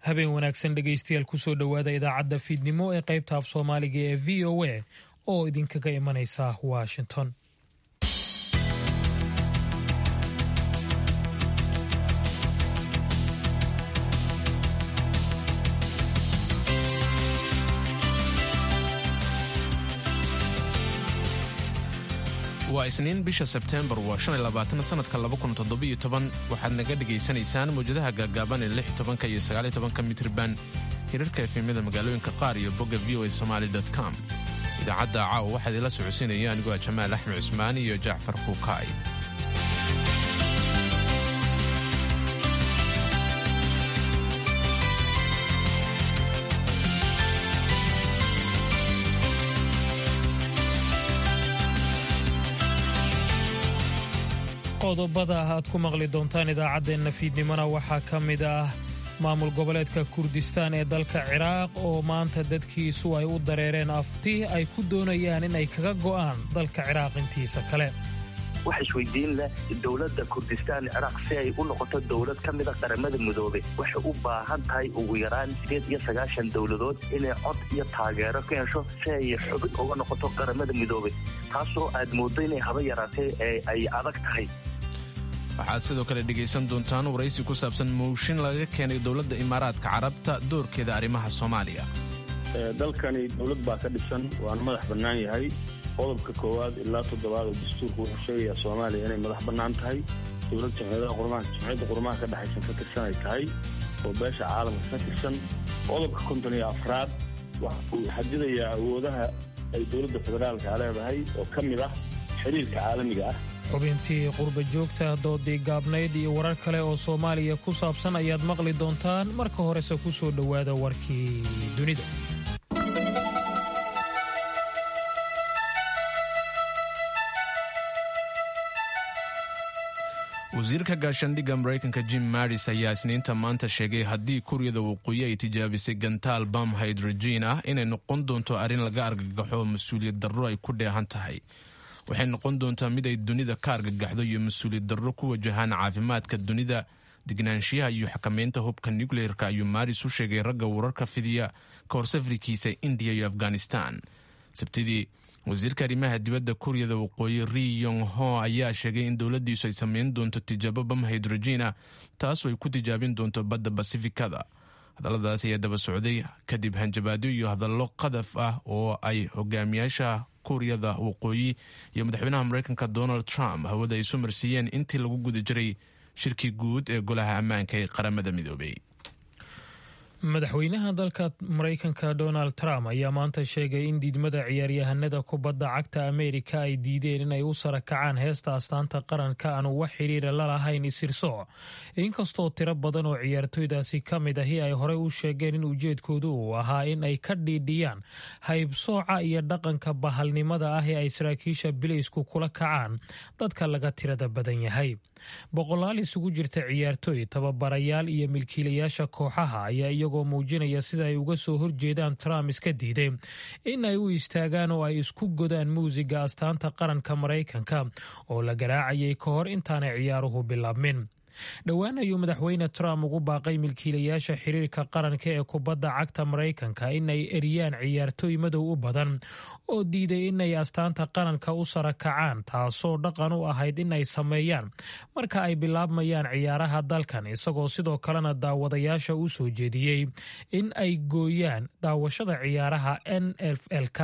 habeen wanaagsan dhegaystayaal kusoo dhowaada idaacadda fiidnimo ee qaybta af soomaaliga ee v o a oo idinkaga imanaysa washington waa isniin bisha sebteembar waa sanadka waxaad naga dhegaysanaysaan mawjadaha gaagaaban ee tobanka iyo sagaaltobanka mitrban hirarka efemyada magaalooyinka qaar iyo bogga v o a somaali com idaacadda caawa waxaad ila socodsiinaya anigoo ah jamaal axmed cusmaan iyo jacfar kuukaay qodobada aad ku maqli doontaan idaacaddeenna fiidnimona waxaa ka mid ah maamul goboleedka kurdistaan ee dalka ciraaq oo maanta dadkiisu ay u dareereen afti ay ku doonayaan in ay kaga go'aan dalka ciraaq intiisa kale waxa isweydiin leh dowladda kurdistaan ciraaq si ay u noqoto dowlad ka mida qaramada midoobe waxay u baahan tahay ugu yaraan sideed iyo sagaashan dowladood inay cod iyo taageero ka hesho si ay xubin uga noqoto qaramada midoobe taasoo aad mooddo inay haba yaraatee ay adag tahay waxaad sidoo kale dhegaysan doontaan waraysi ku saabsan mooshin laga keenay dowladda imaaraadka carabta doorkeeda arrimaha soomaaliya dalkani dowlad baa ka dhisan waana madax bannaan yahay qodobka koowaad ilaa toddobaad oo dastuurku wuxuu sheegayaa soomaaliya inay madax bannaan tahay dowlad jamciyadda qurmaha ka dhexaysan ka tirsan ay tahay oo beesha caalamka ka tirsan qodobka konton iyo afraad waxa uu xadidayaa awoodaha ay dowladda federaalka leedahay oo ka mid ah xiriirka caalamiga ah xubintii qurba joogta doodii gaabnayd iyo warar kale oo soomaaliya ku saabsan ayaad maqli doontaan marka horese ku soo dhowaada warkii dunida wasiirka gaashaandhigga maraykanka jim maris ayaa isniinta maanta sheegay haddii kuuriyada waqooyi ay tijaabisay gantaal bam hydrogen ah inay noqon doonto arrin laga argagaxo mas-uuliyad darro ay ku dheehan tahay waxay noqon doontaa mid ay dunida ka argagaxdo iyo mas-uuliyad darro ku wajahaan caafimaadka dunida degnaanshiyaha iyo xakamaynta hubka nucleerka ayuu maris u sheegay ragga wararka fidiya ka hor safrikiisa indiya iyo afghanistan sabtidii wasiirka arrimaha dibadda kuuriyada waqooyi ri yong ho ayaa sheegay in dowladdiisu ay sameyn doonto tijaabo bam hydrogena taasoo ay ku tijaabin doonto badda basifikada hadalladaas ayaa daba socday kadib hanjabaadyo iyo hadallo qadaf ah oo ay hogaamiyaasha kuuriyada waqooyi iyo madaxweynaha maraykanka donald trump hawada ay isu marsiiyeen intii lagu guda jiray shirkii guud ee golaha ammaanka ee qaramada midoobay madaxweynaha dalka maraykanka donald trump ayaa maanta sheegay in diidmada ciyaaryahanada kubadda cagta ameerika ay diideen inay u sara kacaan heesta astaanta qaranka aanu wax xiriira la lahayn isirsooc inkastoo tiro badan oo ciyaartooydaasi ka mid ahi ay horey u sheegeen in ujeedkoodu uu ahaa in ay ka dhiidhiyaan haybsooca iyo dhaqanka bahalnimada ah ee ay saraakiisha bilaysku kula kacaan dadka laga tirada badan yahay boqolaal isugu jirta ciyaartooy tababarayaal iyo milkiilayaasha kooxaha ayaa iyagoo muujinaya sida ay uga soo horjeedaan trump iska diiday in ay u istaagaan oo ay isku godaan muusiga astaanta qaranka maraykanka oo la garaacayay ka hor intaanay ciyaaruhu bilaabmin dhowaan ayuu madaxweyne trump ugu baaqay milkiilayaasha xiriirka qaranka ee kubadda cagta maraykanka inay eriyaan ciyaartooy madow u badan oo diiday inay astaanta qaranka u sara kacaan taasoo dhaqan u ahayd inay sameeyaan marka ay bilaabmayaan ciyaaraha dalkan isagoo sidoo kalena daawadayaasha u soo jeediyey in ay gooyaan daawashada ciyaaraha n f l k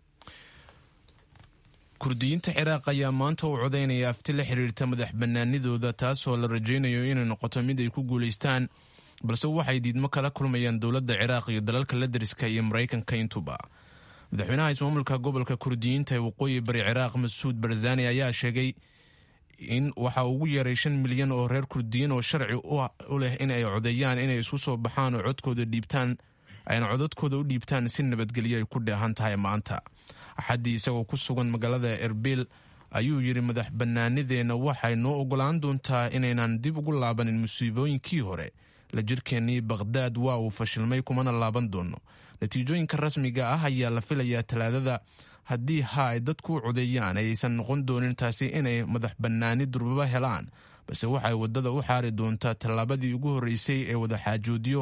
kurdiyiinta ciraaq ayaa maanta u codaynaya afti la xiriirta madax bannaanidooda taasoo la rajaynayo inay noqoto mid ay ku guulaystaan balse waxay diidmo kala kulmayaan dowladda ciraaq iyo dalalka la dariska iyo maraykanka intuba madaxweynaha ismaamulka gobolka kurdiyiinta ee waqooyi bari ciraaq masuud barzani ayaa sheegay in waxa ugu yeeray shan milyan oo reer kurdiyiin oo sharci u leh in ay codeeyaan inay isku soo baxaan oo codkooda dhiibtaan ayna codadkooda u dhiibtaan si nabadgelyo ay ku dheehan tahay maanta axaddii isagoo ku sugan magaalada erbil ayuu yidhi madax bannaanideenna waxay noo ogolaan doontaa inaynan dib ugu laabanin musiibooyinkii hore la jirkeennii bakhdaad waa uu fashilmay kumana laaban doono natiijooyinka rasmiga ah ayaa la filayaa talaadada haddii ha ay dadku u codeeyaan ayaysan noqon doonin taasi inay madax bannaani durbaba helaan balse waxay waddada u xaari doontaa tallaabadii ugu horreysay ee wadaxaajoodyo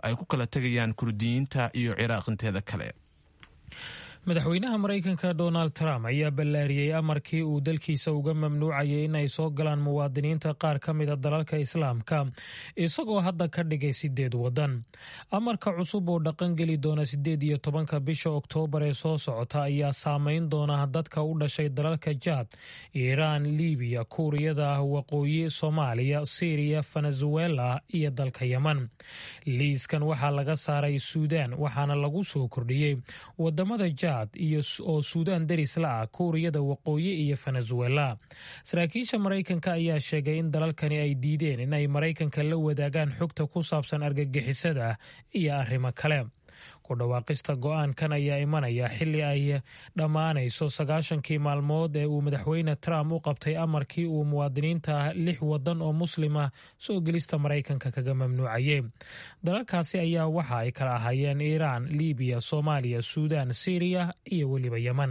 ay ku kala tegayaan kurdiyiinta iyo ciraaq inteeda kale madaxweynaha maraykanka donald trump ayaa ballaariyey amarkii uu dalkiisa uga mamnuucayay in ay soo galaan muwaadiniinta qaar ka mida dalalka islaamka isagoo hadda ka dhigay sideed waddan amarka cusub oo dhaqangeli doona sideed iyo tobanka bisha oktoobar ee soo socota ayaa saameyn doona dadka u dhashay dalalka jaad iiraan libiya kuuriyada waqooyi soomaaliya syriya venezuela iyo dalka yeman liiskan waxaa laga saaray suudaan waxaana lagu soo kordhiyey wadamada jaad oo suudaan deris la ah kuuriyada waqooyi iyo venezuela saraakiisha maraykanka ayaa sheegay in dalalkani ay diideen in ay maraykanka la wadaagaan xogta ku saabsan argagixisada iyo arrimo kale ku dhawaaqista go-aankan ayaa imanaya xilli ay dhammaanayso sagaashankii maalmood ee uu madaxweyne trump u qabtay amarkii uu muwaadiniinta lix wadan oo muslima soo gelista maraykanka kaga mamnuucayay dalalkaasi ayaa waxa ay kala ahaayeen iiraan libiya soomaaliya suudaan syriya iyo weliba yeman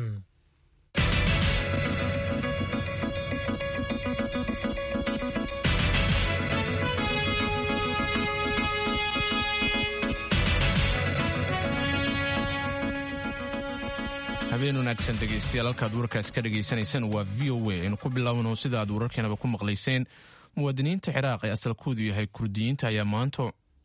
habeen wanaagsan dhegeystayaal halkaad warkaas ka dhagaysanaysaan waa v o a aynu ku bilaabno sida aad wararkeenaba ku maqlayseen muwaadiniinta ciraaq ee asalkoodu yahay kurdiyiinta ayaa maanta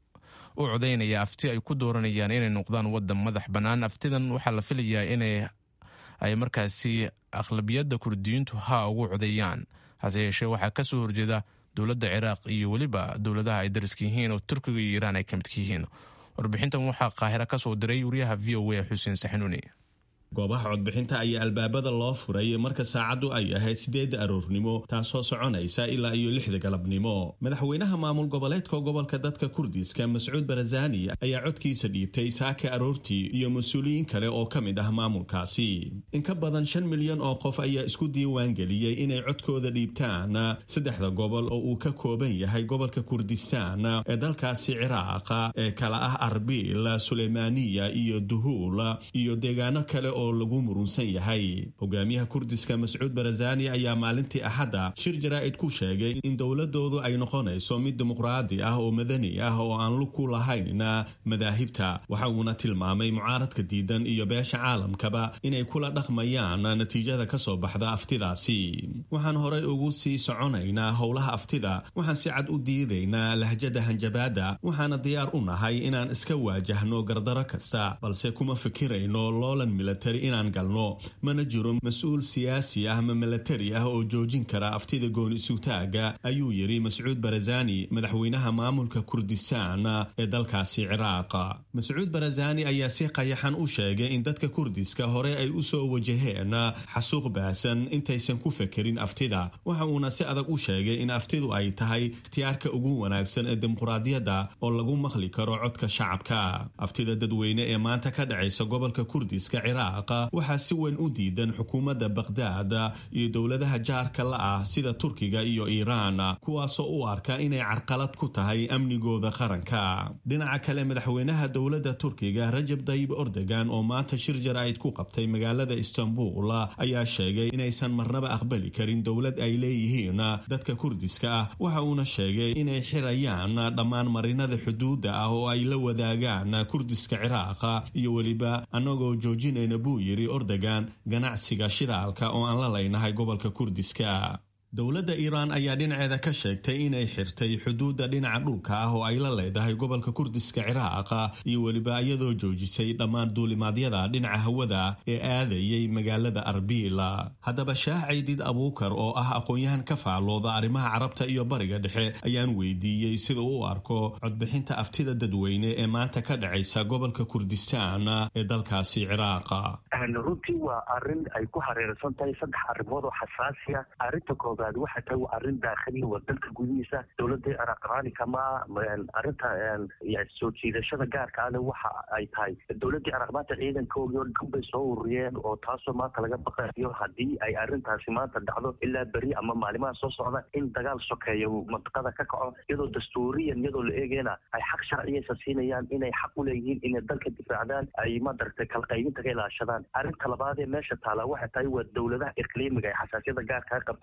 u codaynaya afti ay ku dooranayaan inay noqdaan wadan madax bannaan aftidan waxaa la filayaa inay ay markaasi aqlabiyadda kurdiyiintu haa ugu codeeyaan hase yeeshee waxaa ka soo horjeeda dowladda ciraaq iyo weliba dowladaha ay dariska yihiin oo turkiga iyo iiraan ay ka midka yihiin warbixintan waxaa qaahira ka soo diray wariyaha v o a xuseen saxanuuni goobaha codbixinta ayaa albaabada loo furay marka saacaddu ay ahayd sideedda aroornimo taasoo soconaysa ilaa iyo lixda galabnimo madaxweynaha maamul goboleedka gobolka dadka kurdiska mascuud barazani ayaa codkiisa dhiibtay saaka aroortii iyo mas-uuliyiin kale oo ka mid ah maamulkaasi in ka badan shan milyan oo qof ayaa isku diiwaan geliyey inay codkooda dhiibtaan saddexda gobol oo uu ka kooban yahay gobolka kurdistaan ee dalkaasi ciraaqa ee kala ah arbil suleymaaniya iyo duhuul iyo deegaano kale oo lagu murunsan yahay hogaamiyaha kurdiska mascuud barazani ayaa maalintii axadda shir jaraa'id ku sheegay in dowladoodu ay noqonayso mid dimuqraadi ah oo madani ah oo aan lug ku lahayn madaahibta waxa uuna tilmaamay mucaaradka diidan iyo beesha caalamkaba inay kula dhaqmayaan natiijada ka soo baxda aftidaasi waxaan horey ugu sii soconaynaa howlaha aftida waxaan si cad u diidaynaa lahjada hanjabaada waxaana diyaar u nahay inaan iska waajahno gardaro kasta balse kuma fikirayno loolan milatari inaan galno mana jiro mas-uul siyaasi ah ma milatari ah oo joojin kara aftida gooni isugtaaga ayuu yidhi mascuud barazani madaxweynaha maamulka kurdistaan ee dalkaasi ciraaq mascuud barazani ayaa si qayaxan u sheegay in dadka kurdiska hore ay u soo wajaheen xasuuq baasan intaysan ku fekerin aftida waxa uuna si adag u sheegay in aftidu ay tahay ikhtiyaarka ugu wanaagsan ee dimuqraadiyadda oo lagu maqli karo codka shacabka aftida dadweyne ee maanta ka dhacaysa gobolka kurdiska ciraaq waxaa si weyn u diidan xukuumadda bakhdad iyo dowladaha jaarka la ah sida turkiga iyo iiraan kuwaasoo u arka inay carqalad ku tahay amnigooda qaranka dhinaca kale madaxweynaha dowladda turkiga rajab dayib ordogan oo maanta shir jaraa'id ku qabtay magaalada istanbul ayaa sheegay inaysan marnaba aqbali karin dowlad ay leeyihiin dadka kurdiska ah waxa uuna sheegay inay xirayaan dhammaan marinada xuduudda ah oo ay la wadaagaan kurdiska ciraaq iyo weliba annagoo joojinayna buu yidhi ordogan ganacsiga shidaalka oo aan la leynahay gobolka kurdiska dowladda iiraan ayaa dhinaceeda ka sheegtay inay xirtay xuduudda dhinaca dhulka ah oo ay la leedahay gobolka kurdiska ciraaq iyo weliba iyadoo joojisay dhammaan duulimaadyada dhinaca hawada ee aadayay magaalada arbiil haddaba shaah caydid abuukar oo ah aqoon-yahan ka faallooda arrimaha carabta iyo bariga dhexe ayaan weydiiyey sida u arko codbixinta aftida dadweyne ee maanta ka dhacaysa gobolka kurdistaan ee dalkaasi ciraaq runtii waa arin ay ku hareersan tahay saddex arrimood oo xasaasiya arinta koobaad waxay tahay waa arrin daakhili waa dalka gudihiisa dowladda ciraaq raali kama arrinta soo jiidashada gaarka ale waxa ay tahay dowladda ciraaq maanta ciidankoogii oo dhan bay soo ururiyeen oo taasoo maanta laga baqayo haddii ay arrintaasi maanta dhacdo ilaa beri ama maalimaha soo socda in dagaal sokeeyo mantiqada ka kaco iyadoo dastuuriyan iyadoo la eegayna ay xaq sharciyaysa siinayaan inay xaq u leeyihiin inay dalka difaacdaan ay madaragtay kalqaybinta ka ilaashadaan arrinta labaad ee meesha taala waxay tahay waa dowladaha iqliimiga ee xasaasiyada gaarkaa qabta maanta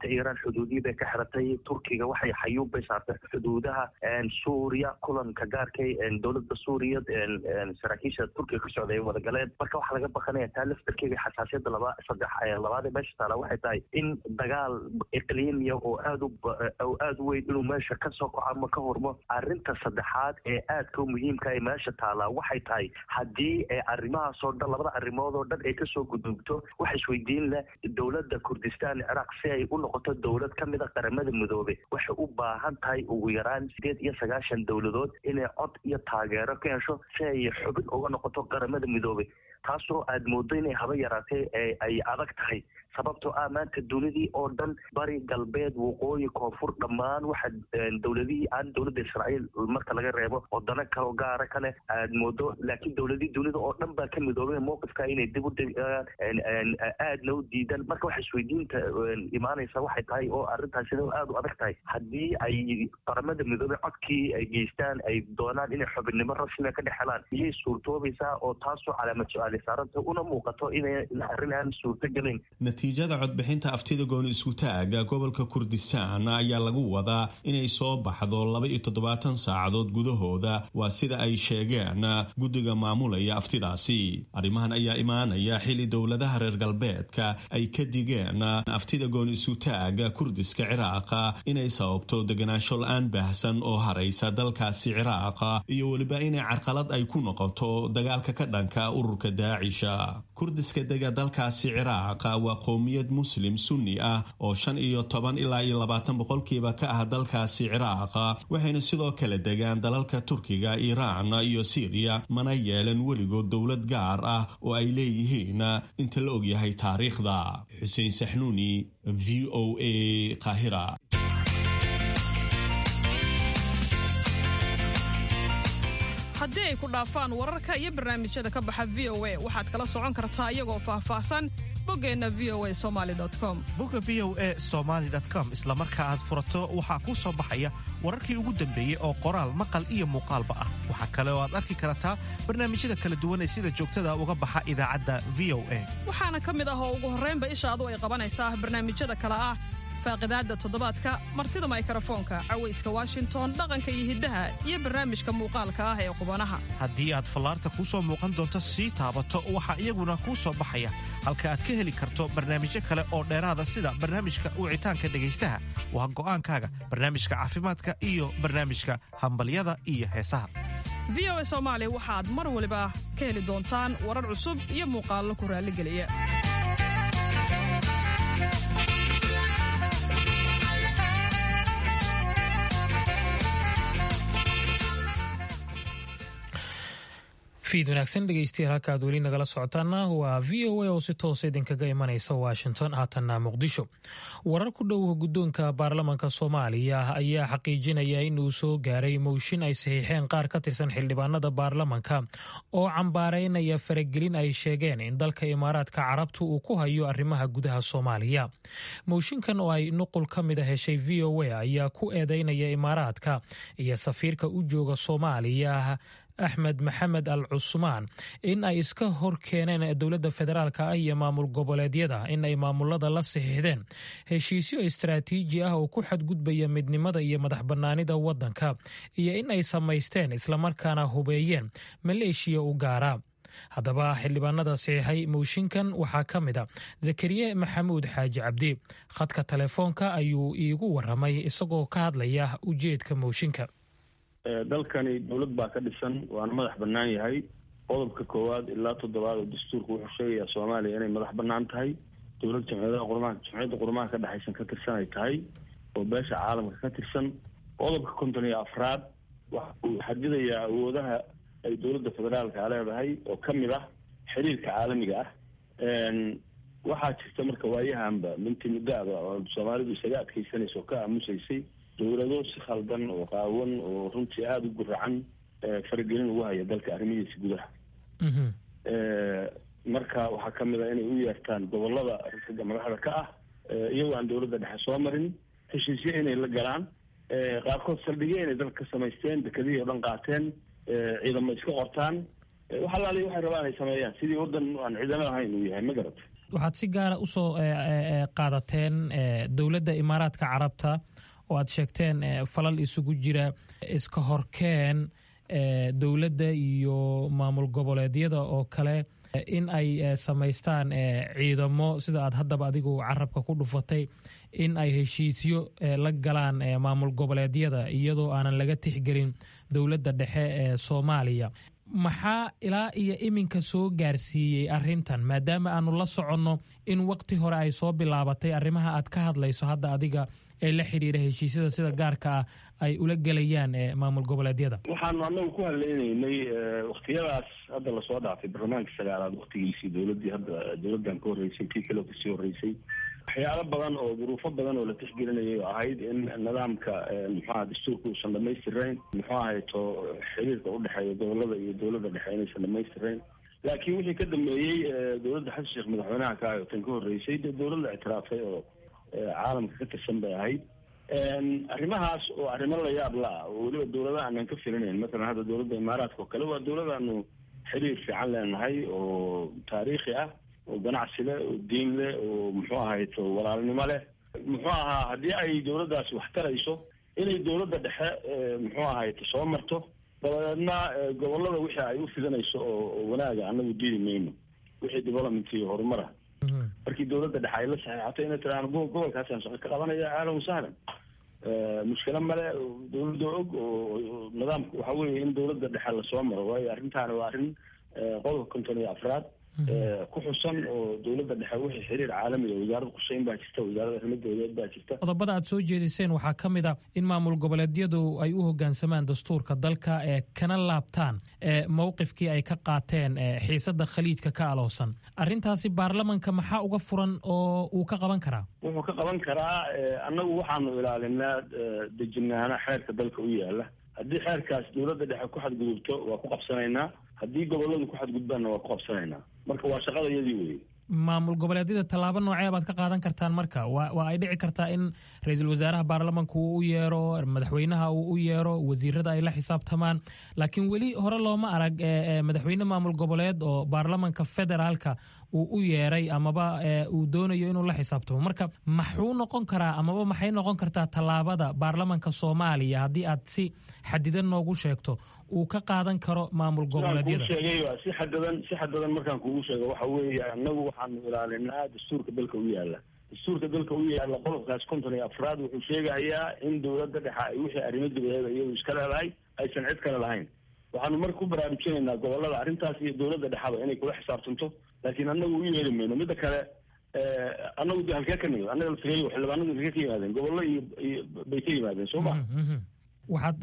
maanta iiraan xuduudiyii bay ka xiratay turkiga waxay xayuub bay saartay xuduudaha suuriya kulanka gaarkay dowladda suuriya saraakiisha turkiga ka socday ay wadagaleen marka waxaa laga baqanaya taa laftarkeega xasaasiyadda laba saddex labaad ee meesha taala waxay tahay in dagaal iqliimiya oo aad u oo aada u weyn inuu meesha ka soo kaco ama ka hormo arrinta saddexaad ee aadka u muhiimka ee meesha taalaa waxay tahay haddii arrimahaas oo dhan labada arrimood oo dhan ay kasoo gudubto waxa isweydiin leh dowladda kurdistaan ciraaq si ay u noqoto dowlad ka mid a qaramada midoobe waxay u baahan tahay ugu yaraan sideed iyo sagaashan dowladood inay cod iyo taageero ka hesho si ay xubin uga noqoto qaramada midoobe taasoo aada moodo inay haba yaraatee ay adag tahay sababtoo ah maanta dunidii oo dhan bari galbeed waqooyi koonfur dhammaan waxa dowladihii aan dowladda israa'iil marka laga reebo wadano kaleo gaara kale aada moodo laakiin dowladihii dunida oo dhan baa ka midoobay mowqifka inay dib u aadna u diidaan marka waxa isweydiinta imaanaysa waxay tahay oo arrintaas sida aada u adag tahay haddii ay qaramada midoobey codkii ay geystaan ay doonaan inay xubinnimo rasmiga ka dhex helaan iyay suurtoobaysaa oo taasoo calaamad su-aali saaranta una muuqato inay arrin aan suurtogelayn natiijada codbixinta aftida gooni isku-taaga gobolka kurdistaan ayaa lagu wadaa inay soo baxdo laba iyo toddobaatan saacadood gudahooda waa sida ay sheegeen guddiga maamulaya aftidaasi arrimahan ayaa imaanaya xili dowladaha reer galbeedka ay ka digeen aftida gooni isku-taaga kurdiska ciraaqa inay sababto deganaansho la-aan baahsan oo haraysa dalkaasi ciraaqa iyo weliba inay carqalad ay ku noqoto dagaalka ka dhanka ururka daacisha kurdiska dega dalkaasi ciraaqa waa qowmiyad muslim sunni ah oo shan iyo toban ilaa iyo labaatan boqolkiiba ka ah dalkaasi ciraaqa waxayna sidoo kale degaan dalalka turkiga iiraan iyo siiriya mana yeelan weligood dowlad gaar ah oo ay leeyihiin inta la ogyahay taariikhda xuseen saxnuuni v o a qaahira haddii ay ku dhaafaan wararka iyo barnaamijyada ka baxa v o a waxaad kala socon kartaa iyagoo faahfaahsan boggeenna v o a somali com bogga v o e somaali com isla marka aad furato waxaa kuu soo baxaya wararkii ugu dambeeyey oo qoraal maqal iyo muuqaalba ah waxaa kale oo aad arki kartaa barnaamijyada kala duwan ee sida joogtada uga baxa idaacadda v o a waxaana ka mid ah oo ugu horraynba ishaadu ay qabanaysaa barnaamijyada kale ah faaqidaadda toddobaadka martida maykarafoonka cawayska washington dhaqanka iyo hiddaha iyo barnaamijka muuqaalka ah ee qubanaha haddii aad fallaarta kuu soo muuqan doonto sii taabato waxaa iyaguna kuu soo baxaya halka aad ka heli karto barnaamijyo kale oo dheeraada sida barnaamijka wicitaanka dhegaystaha waa go'aankaaga barnaamijka caafimaadka iyo barnaamijka hambalyada iyo heesaha v o a soomaali waxaad mar waliba ka heli doontaan warar cusub iyo muuqaallo ku raalligeliya fiid wanaagsan dhegeystayaal halka aad weli nagala socotaana waa v o a oo si toosa idinkaga imanaysa washington haatanna muqdisho warar ku dhow guddoonka baarlamaanka soomaaliya ayaa xaqiijinaya in uu soo gaaray mowshin ay saxiixeen qaar ka tirsan xildhibaanada baarlamanka oo cambaaraynaya faragelin ay sheegeen in dalka imaaraadka carabtu uu ku hayo arrimaha gudaha soomaaliya mowshinkan oo ay nuqul ka mid a heshay v o a ayaa ku eedeynaya imaaraadka iyo safiirka u jooga soomaaliya axmed maxamed al cusmaan in ay iska hor keeneen dowladda federaalk ah iyo maamul goboleedyada in ay maamulada la saxiixdeen heshiisyo istaraatiiji ah oo ku xadgudbaya midnimada iyo madax bannaanida waddanka iyo in ay samaysteen islamarkaana hubeeyeen maleeshiya u gaara haddaba xildhibaanada saxiixay mowshinkan waxaa ka mid a zakariye maxamuud xaaji cabdi khadka telefoonka ayuu iigu waramay isagoo ka hadlaya ujeedka mowshinka dalkani dowlad baa ka dhisan waana madax bannaan yahay qodobka koowaad ilaa toddobaad oo dastuurka wuxuu sheegayaa soomaaliya inay madax bannaan tahay dowlad jamciyadaha qurmaha jamciyadda qurmaha ka dhexaysan ka tirsan ay tahay oo beesha caalamka ka tirsan qodobka konton iyo afraad waxa uu xadidayaa awoodaha ay dowladda federaalka leedahay oo ka mid ah xiriirka caalamiga ah waxaa jirta marka waayahanba minti muddaaba oo soomaalidu isaga adkeysanaysa oo ka aamusaysay dowlado si khaldan oo qaawan oo runtii aada u guracan faragelin ugu haya dalka arrimihiisa gudaha marka waxaa ka mid a inay u yeertaan gobolada ragga madaxda ka ah iyagoo aan dowladda dhexe soo marin heshiisyo inay la galaan qaarkood saldhigyo inay dalka ka samaysteen dekadihii o dhan qaateen ciidamo iska qortaan wax alaali waxay rabaan ay sameeyaan sidii waddan aan ciidamo ahayn uu yahay ma garata waxaad si gaara usoo qaadateen dowladda imaaraadka carabta oo aad sheegteen falal isugu jira iska horkeen dowladda iyo maamul goboleedyada oo kale in ay samaystaan ciidamo sida aad haddaba adigu carabka ku dhufatay in ay heshiisyo la galaan maamul goboleedyada iyadoo aanan laga tixgelin dowladda dhexe ee soomaaliya maxaa ilaa iyo iminka soo gaarsiiyey arrintan maadaama aanu la soconno in waqti hore ay soo bilaabatay arrimaha aad ka hadlayso hadda adiga ee la xidhiira heshiisyada sida gaarka ah ay ula gelayaan maamul goboleedyada waxaanu anagu ku hadlaynaynay waktiyadaas hadda lasoo dhaafay barlamaanka sagaalaad waktigiisii dowladii hadda dowladdan ka horreysay tii kale kasii horreysay waxyaalo badan oo duruufo badan oo la tixgelinayay oo ahayd in nidaamka muxuaha dastuurka uusan dhamaystirayn muxuu ahayto xiriirka udhexeeya gobolada iyo dowladda dhexe inaysan dhamaystirayn laakiin wixii ka dambeeyey dowladda xasan sheekh madaxweynaha ka ayo tan ka horreysay dee dowladda ictiraafay oo caalamka ka tirsan bay ahayd arrimahaas oo arrimo la yaab la ah oo weliba dowladaha aanan ka filinayn matalan hadda dowladda imaaraadka oo kale waa dowladaanu xiriir fiican leenahay oo taariikhi ah oo ganacsi leh oo diin leh oo muxuu ahayto walaalnimo leh muxuu ahaa haddii ay dowladdaasi wax tarayso inay dowladda dhexe muxuu ahayto soo marto dabadeedna gobolada wixii ay u fidanayso oo wanaaga anagu diidi mayno wixii development iyo horumara markii dowladda dhexe ay la saxeexato inay tiraan gobolkaasaan shaqo ka qabanaya ahlan wasahlan mushkilo male dowladda og oo nidaamka waxa weeye in dowladda dhexe lasoo maro waayo arrintaani waa arrin qodobka konton iyo afraad ku xusan oo dowladda dhexe wixii xiriir caalamiga wasaaradda qusheyn baa jirta wasaaradda arrimo dowladeed baa jirta qodobada aad soo jeediseen waxaa ka mid a in maamul goboleedyadu ay u hoggaansamaan dastuurka dalka ee kana laabtaan mowqifkii ay ka qaateen xiisadda khaliijka ka aloosan arrintaasi baarlamanka maxaa uga furan oo uu ka qaban karaa wuxuu ka qaban karaa annagu waxaanu ilaalinaa dejinaana xeerka dalka u yaala haddii xeerkaas dowladda dhexe ku xadgudubto waa ku qabsanaynaa haddii goboladu ku xadgudbaanna waa ku qabsanaynaa marka waa shaqada iyadii weye maamul goboleedyada tallaabo noocee baad ka qaadan kartaan marka wa waa ay dhici kartaa in ra-iisul wasaaraha baarlamanka uu u yeero madaxweynaha uu u yeero wasiirada ay la xisaabtamaan laakiin weli hore looma arag madaxweyne maamul goboleed oo baarlamanka federaalka uu u yeeray amaba uu doonayo inuu la xisaabtamo marka maxuu noqon karaa amaba maxay noqon kartaa tallaabada baarlamanka soomaaliya haddii aad si xadidan noogu sheegto uu ka qaadan karo maamul goboleedyada sheegay si xadadan si xadadan markaan kugu sheego waxa weeye annagu waxaanu ilaalinaa dastuurka dalka u yaala dastuurka dalka u yaala qodobkaas konton iyo afraad wuxuu sheegayaa in dowladda dhexe ay wixii arrimo dabadeeda iyadu iska leedahay aysan cid kale lahayn waxaanu marka ku baraarujinaynaa gobolada arrintaas iyo dowladda dhexaba inay kula xisaabtanto laakiin annagu u yeeli mayno midda kale annagu de halkee ka nimid annaga laftigeeyo xildhibaanadu halkee ka yimaadeen gobollo iyo iyo bay ka yimaadeen soo ma waxaad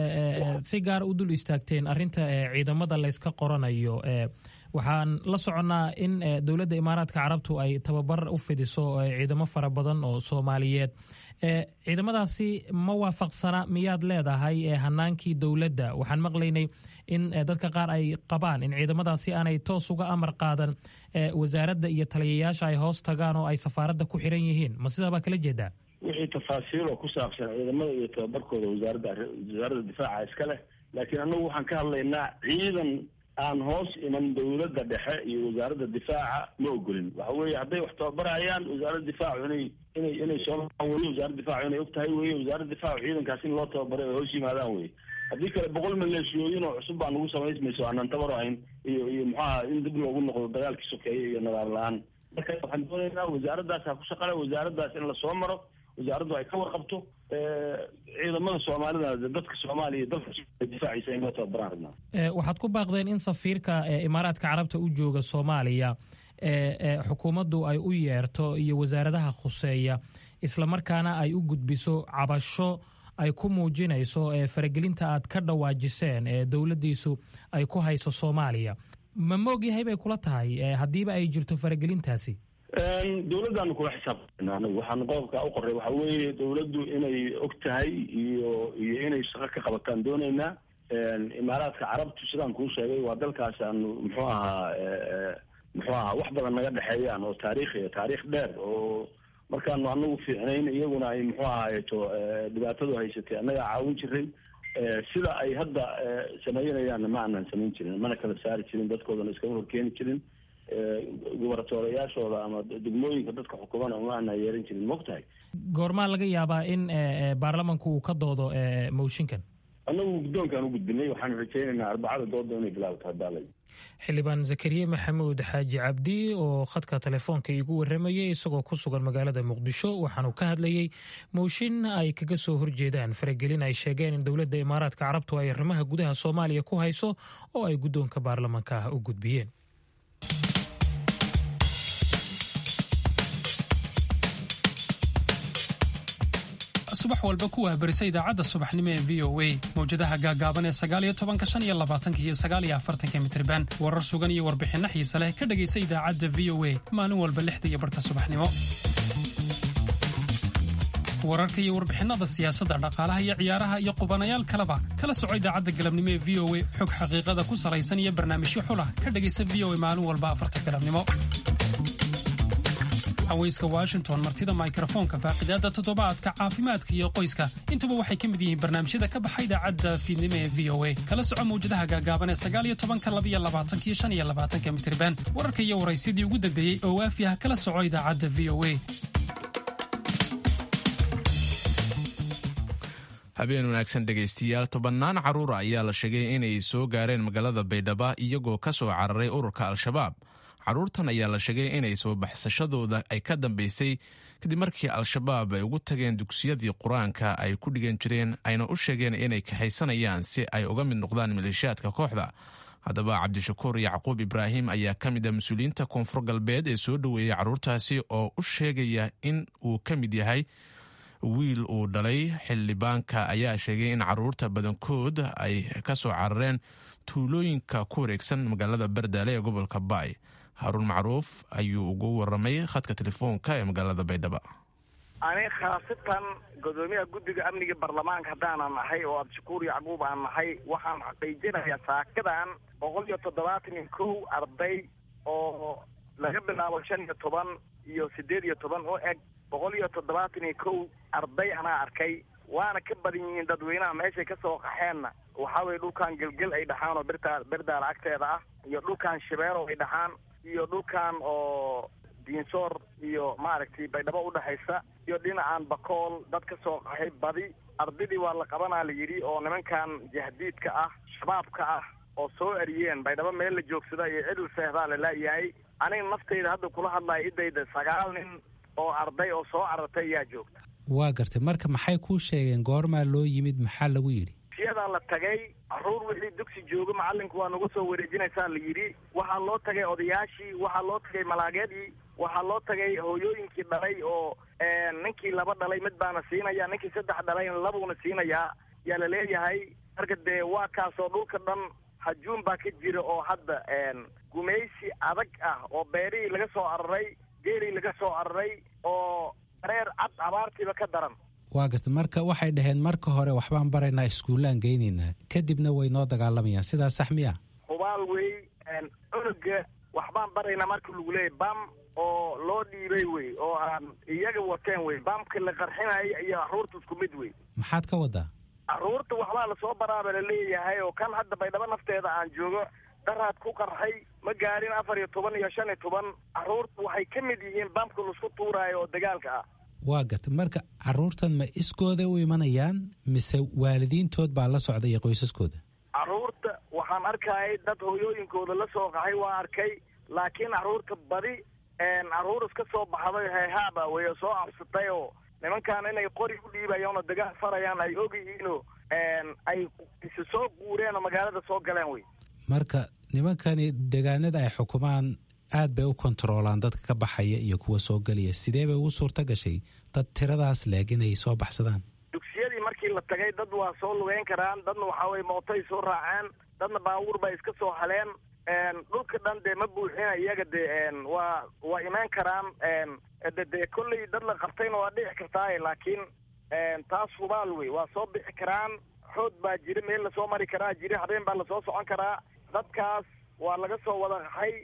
si gaara u dul istaagteen arrinta ciidamada layska qoranayo waxaan la soconnaa in dowladda imaaraadka carabtu ay tababar u fidiso ciidamo fara badan oo soomaaliyeed ciidamadaasi ma waafaqsana miyaad leedahay hanaankii dowladda waxaan maqlaynay in dadka qaar ay qabaan in ciidamadaasi aanay toos uga amar qaadan wasaaradda iyo taliyayaasha ay hoos tagaan oo ay safaaradda ku xiran yihiin ma sidaa baa kala jeedaa wixii tafaasiil oo ku saabsan ciidamada iyo tababarkooda wasaaradda wasaaradda difaaca iska leh laakiin annagu waxaan ka hadlaynaa ciidan aan hoos iman dowladda dhexe iyo wasaaradda difaaca ma ogolin waxa weeye hadday wax tababarayaan wasaaradda difaacu inay inay inay soo weye wasaaradda difaacu inay og tahay weye wasaaradda difaacu ciidankaas in loo tababaray ay hoos yimaadaan weye haddii kale boqol maleeshiyooyin oo cusub baa nagu samaysmayso aanan tabar ahayn iyo iyo muxuaha in dib loogu noqdo dagaalkii sokeeye iyo nadaam la-aan marka waxaan doonaynaa wasaaraddaas ha ku shaqale wasaaraddaas in lasoo maro wasaaraddu ay ka warqabto ciidamada soomaalida dadka soomaaliya dalka difaaciisa in loo tababaraan rabnaa waxaad ku baaqdeen in safiirka imaaraadka carabta u jooga soomaaliya xukuumaddu ay u yeerto iyo wasaaradaha khuseeya islamarkaana ay u gudbiso cabasho ay ku muujinayso faragelinta aad ka dhawaajiseen ee dowladdiisu ay ku hayso soomaaliya ma moogyahay bay kula tahay haddiiba ay jirto faragelintaasi dowladdaanu kula xisaabtana anigu waxaanu qodobka u qoray waxa weeye dowladdu inay og tahay iyo iyo inay shaqo ka qabataan doonaynaa imaaraadka carabtu sidaan kuu sheegay waa dalkaas aanu muxuu ahaa muxuu ahaa wax badan naga dhexeeyaan oo taariikhiya taariikh dheer oo markaanu anagu fiicnayn iyaguna ay muxuu ahaayeto dhibaatadu haysatay annagaa caawin jiray sida ay hadda samaynayaanna ma aanan samayn jirin mana kala saari jirin dadkoodana iskama horkeeni jirin gubartoorayaashooda ama degmooyinka dadka xukumana uma aanaa yeeran jirin mogtahay goormaa laga yaabaa in baarlamanku uu ka doodo mooshinkan annagu guddoonkaan u gudbinay waxaan rajaynaynaa arbacada dooda inay bilaabto hadaalay xildhibaan zakariye maxamuud xaaji cabdi oo khadka telefoonka iigu warramayay isagoo ku sugan magaalada muqdisho waxaanuu ka hadlayey mooshin ay kaga soo horjeedaan faragelin ay sheegeen in dowladda imaaraadka carabtu ay arrimaha gudaha soomaaliya ku hayso oo ay guddoonka baarlamanka u gudbiyeen subax walba ku waabarisa idaacadda subaxnimo ee v o a mawjadaha gaagaaban ee sagaaliyo tobanka shan iyo labaatanka iyo sagaaliyo afartanka mitriban warar sugan iyo warbixinno xiise leh ka dhegaysa idaacadda v o a maalin walba lixda iyo barhka subaxnimo wararka iyo warbixinada siyaasadda dhaqaalaha iyo ciyaaraha iyo qubanayaal kaleba kala soco idaacadda galabnimo ee v o a xog xaqiiqada ku salaysan iyo barnaamijyo xulah ka dhegaysa v o a maalin walba afarta galabnimo haweyska washington martida mikrofoonka faaqidaada toddobaadka caafimaadka iyo qoyska intuba waxay ka mid yihiin barnaamijyada ka baxa idaacadda fiidnimo ee v o a kala soco mawjadaha gaagaaban ee sagaaliyo tobanka labiyo labaatanka iyo shan iyo labaatanka mitriban wararka iyo waraysyadii ugu dambeeyey oo waafi ah kala soco idaacadda v o a habeen wanaagsan dhegaystiyaal tobannaan carruura ayaa la sheegay inay soo gaareen magaalada baydhaba iyagoo ka soo cararay ururka al-shabaab carruurtan ayaa la sheegay inay soo baxsashadooda ay ka dambaysay kadib markii al-shabaab ay ugu tageen dugsiyadii qur-aanka ay ku dhigan jireen ayna u sheegeen inay kaxaysanayaan si ay uga mid noqdaan maleeshiyaadka kooxda haddaba cabdishakuur yacquub ibraahim ayaa ka mid ah mas-uuliyiinta koonfur galbeed ee soo dhoweeyey carruurtaasi oo u sheegaya in uu ka mid yahay wiil uu dhalay xildhibaanka ayaa sheegay in carruurta badankood ay ka soo carareen tuulooyinka ku wareegsan magaalada bardaale ee gobolka baay haruun macruuf ayuu ugu waramay khadka telefoonka ee magaalada baydhaba ani khaasatan gudoomiyaha guddiga amniga baarlamaanka haddaanan nahay oo abdishakuur yacquub aan nahay waxaan xaqiijinayaa saakadan boqol iyo toddobaatan iyo kow arday oo laga bilaabo shan iyo toban iyo siddeed iyo toban u eg boqol iyo toddobaatan iyo kow arday anaa arkay waana ka badan yihiin dadweynaha meeshay ka soo qaxeenna waxaa weye dhulkan gelgel ay dhaxaan oo birtaa birdaala agteeda ah iyo dhulkan shabeero ay dhaxaan iyo dhulkan oo diinsoor iyo maaragtay baydhabo udhexaysa iyo dhinacan bakool dad ka soo qaxay badi ardaydii waa la qabanaa la yidhi oo nimankan jahdiidka ah shabaabka ah oo soo eriyeen baydhabo meel la joogsada iyo cidil seehdaa la laayahay aniga naftayda hadda kula hadlaya idayda sagaal nin oo arday oo soo carartay ayaa joogta waa gartay marka maxay kuu sheegeen goormaa loo yimid maxaa lagu yidhi siyadaa la tagay caruur wixii dugsi jooga macalinku waa nagu soo wareejinaysaa la yidhi waxaa loo tagay odayaashii waxaa loo tagay malaageedii waxaa loo tagay hooyooyinkii dhalay oo ninkii laba dhalay mid baana siinaya ninkii saddex dhalayna labuuna siinayaa yaa la leeyahay marka dee waa kaasoo dhulka dhan hajuun baa ka jira oo hadda gumaysi adag ah oo beerihii laga soo araray geelii laga soo araray oo dareer cad abaartiiba ka daran waa garta marka waxay dhaheen marka hore waxbaan baraynaa iskuullaan geynaynaa kadibna way noo dagaalamayaan sidaas sax miya hubaal wey cunuga waxbaan baraynaa marka lagu leeyay bam oo loo dhiibay wey oo aan iyaga wateen wey bamka la qarxinaya iyo carruurta isku mid wey maxaad ka wadaa carruurta waxbaa lasoo baraaba la leeyahay oo kan hadda baydhabo nafteeda aan joogo daraad ku qarxay ma gaarin afar iyo toban iyo shan iyo toban carruurta waxay ka mid yihiin bamka laisku tuuraayo oo dagaalka ah waa garta marka carruurtan ma iskooda u imanayaan mise waalidiintood baa la socda iyo qoysaskooda carruurta waxaan arkayay dad hooyooyinkooda la soo qaxay waa arkay laakiin carruurta badi carruur iska soo baxday heehaaba wey oo soo cabsatay oo nimankan inay qori u dhiibayaan oo dagaal farayaan ay ogyihiinoo ay isi soo guureen oo magaalada soo galeen wey marka nimankani deegaanada ay xukumaan aad bay u kontaroolaan dadka ka baxaya iyo kuwa soo gelaya sidee bay ugu suurta gashay dad tiradaas leeg inay soo baxsadaan dugsiyadii markii la tagay dad waa soo lugeyn karaan dadna waxaa weye mootay soo raaceen dadna baabuur bay iska soo haleen dhulka dhan dee ma buuxina iyaga dee waa waa imaan karaan de dee kolley dad la qabtayna waa dhici kartaaye laakiin taas hubaal wey waa soo bixi karaan xood baa jira meel lasoo mari karaa jira habeen baa lasoo socon karaa dadkaas waa laga soo wada qaxay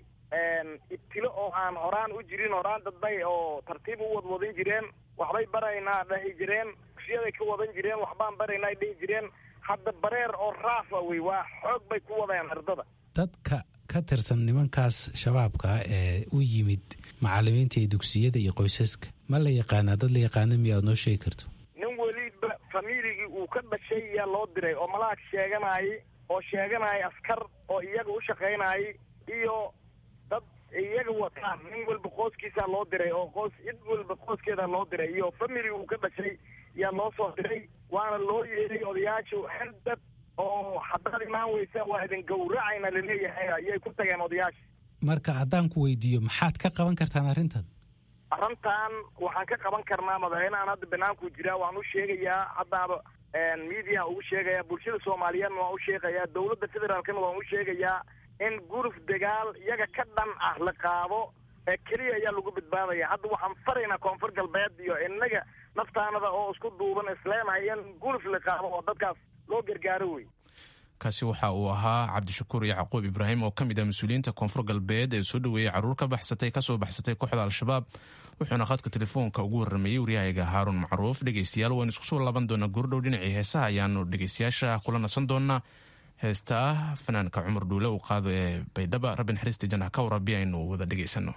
ibtilo oo aan horaan u jirin horaan dadbay oo tartiib u wadwadin jireen waxbay baraynaa dhahi jireen dugsiyaday ka wadan jireen waxbaan baraynaa dhihi jireen hadda bareer oo raafa wey waa xoog bay ku wadeen ardada dadka ka tirsan nimankaas shabaabka ee u yimid macalimiinta iyo dugsiyada iyo qoysaska ma la yaqaanaa dad la yaqaana miyaad noo sheegi karto nin weliba familigii uu ka dhashay yaa loo diray oo malaag sheeganayay oo sheeganaya askar oo iyaga u shaqaynayay iyo dad iyaga wataan nin walba qoyskiisaa loo diray oo qoys cid walba qoyskeeda loo diray iyo family uu ka dhashay yaa loo soo diray waana loo yeeray odayaashu xerdad oo haddaad imaan weysa waa idin gowracayna laleeyahay ayay ku tageen odayaasha marka haddaan ku weydiiyo maxaad ka qaban kartaan arrintan arrintan waxaan ka qaban karnaa madaxweynehan hadda banaanku jiraa waan u sheegayaa haddaaba mediaha ugu sheegaya bulshada soomaaliyeedna waan u sheegayaa dowladda federaalkana waan u sheegayaa in guruf dagaal iyaga ka dhan ah la qaado ee keliya ayaa lagu badbaadaya hadda waxaan faraynaa koonfur galbeed iyo inaga naftaanada oo isku duuban isleenahay in guruf la qaado oo dadkaas loo gargaaro wey kaasi waxa uu ahaa cabdishakuur yacquub ibraahim oo ka mid ah mas-uuliyiinta koonfur galbeed ee soo dhoweeyey carruur ka baxsatay kasoo baxsatay kooxda al-shabaab wuxuuna khadka telefoonka ugu warrameeyey waryahayga haaruun macruuf dhegeystayaal waan isku soo laaban doonaa goordhow dhinacii heesaha ayaanu dhegeystayaasha kula nasan doonaa heesta ah fanaanka cumar dhuule uu qaado ee baydhaba rabbi naxariista janah ka warabi aynu wada dhegeysano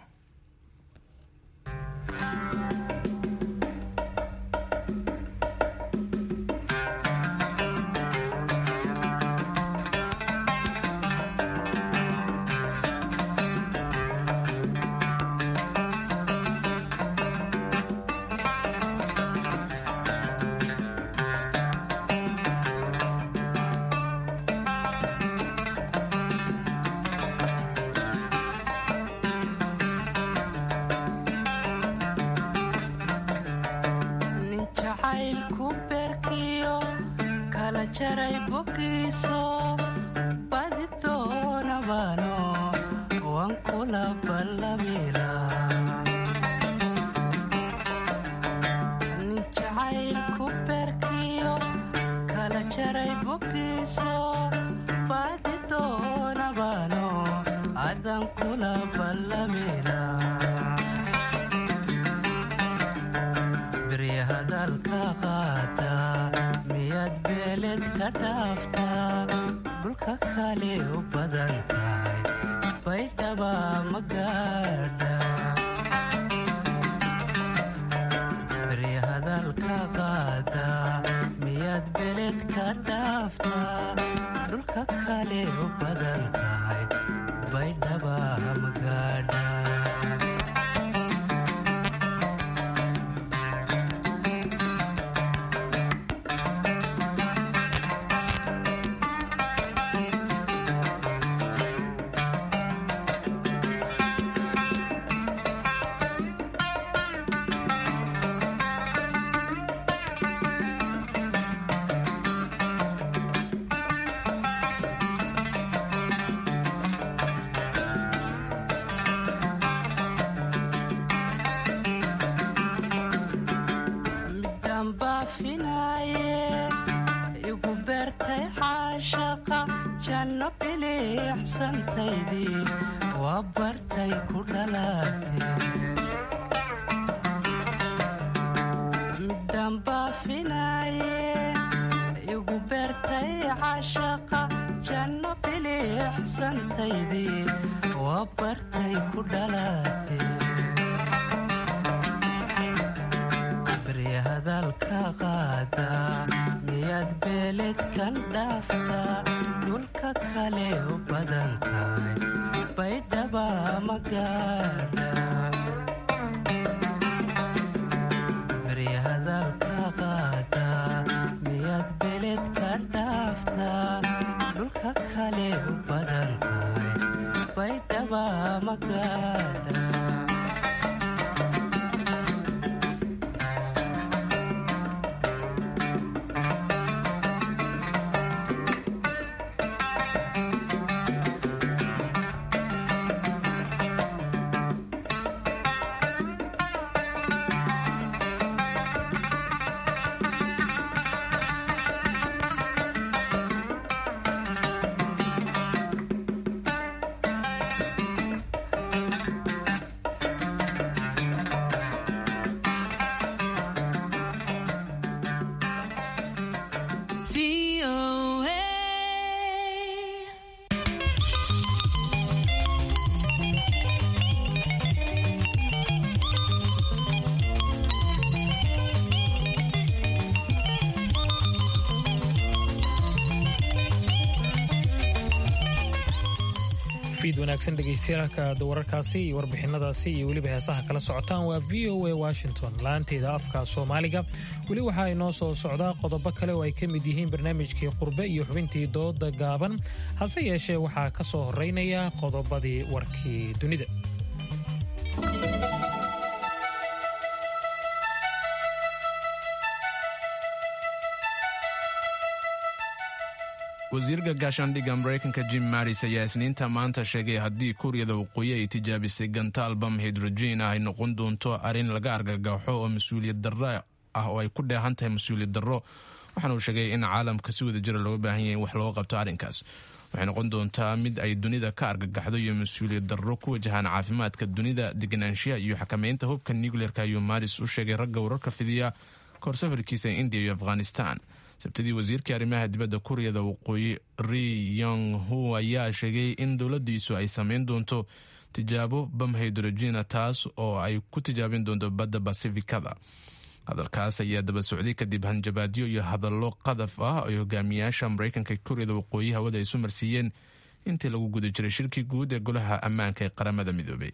fiid wanaagsan dhegaystayaaalka wararkaasi iyo warbixinadaasi iyo weliba heesaha kala socotaan waa v o a washington laanteeda afka soomaaliga weli waxaa inoo soo socdaa qodobo kale oo ay ka mid yihiin barnaamijkii qurbe iyo xubintii dooda gaaban hase yeeshee waxaa ka soo horeynaya qodobadii warkii dunida wasiirka gaashaandhigga maraykanka jim maris ayaa isniinta maanta sheegay haddii kuuriyada waqooyi ay tijaabisay gantaal bam hidrogen ah ay noqon doonto arrin laga argagaxo oo mas-uuliyad darro ah oo ay ku dheehan tahay mas-uuliyad darro waxaana uu sheegay in caalamka si wada jira looga baahan yahay in wax looga qabto arrinkaas waxay noqon doontaa mid ay dunida ka argagaxdo iyo mas-uuliyad darro ku wajahaan caafimaadka dunida deganaanshiya iyo xakameynta hubka nucleerka ayuu maris u sheegay ragga wararka fidiya kahor safarkiisa indiya iyo afghanistan sabtidii wasiirkii arrimaha dibadda kuuriyada waqooyi ri yong hu ayaa sheegay in dowladdiisu ay sameyn doonto tijaabo bam hydrogena taas oo ay ku tijaabin doonto badda basifikada hadalkaas ayaa daba socday kadib hanjabaadyo iyo hadallo qadaf ah ay hogaamiyaasha maraykanka kuuriyada waqooyi hawada isu marsiiyeen intii lagu guda jiray shirkii guud ee golaha ammaanka ee qaramada midoobay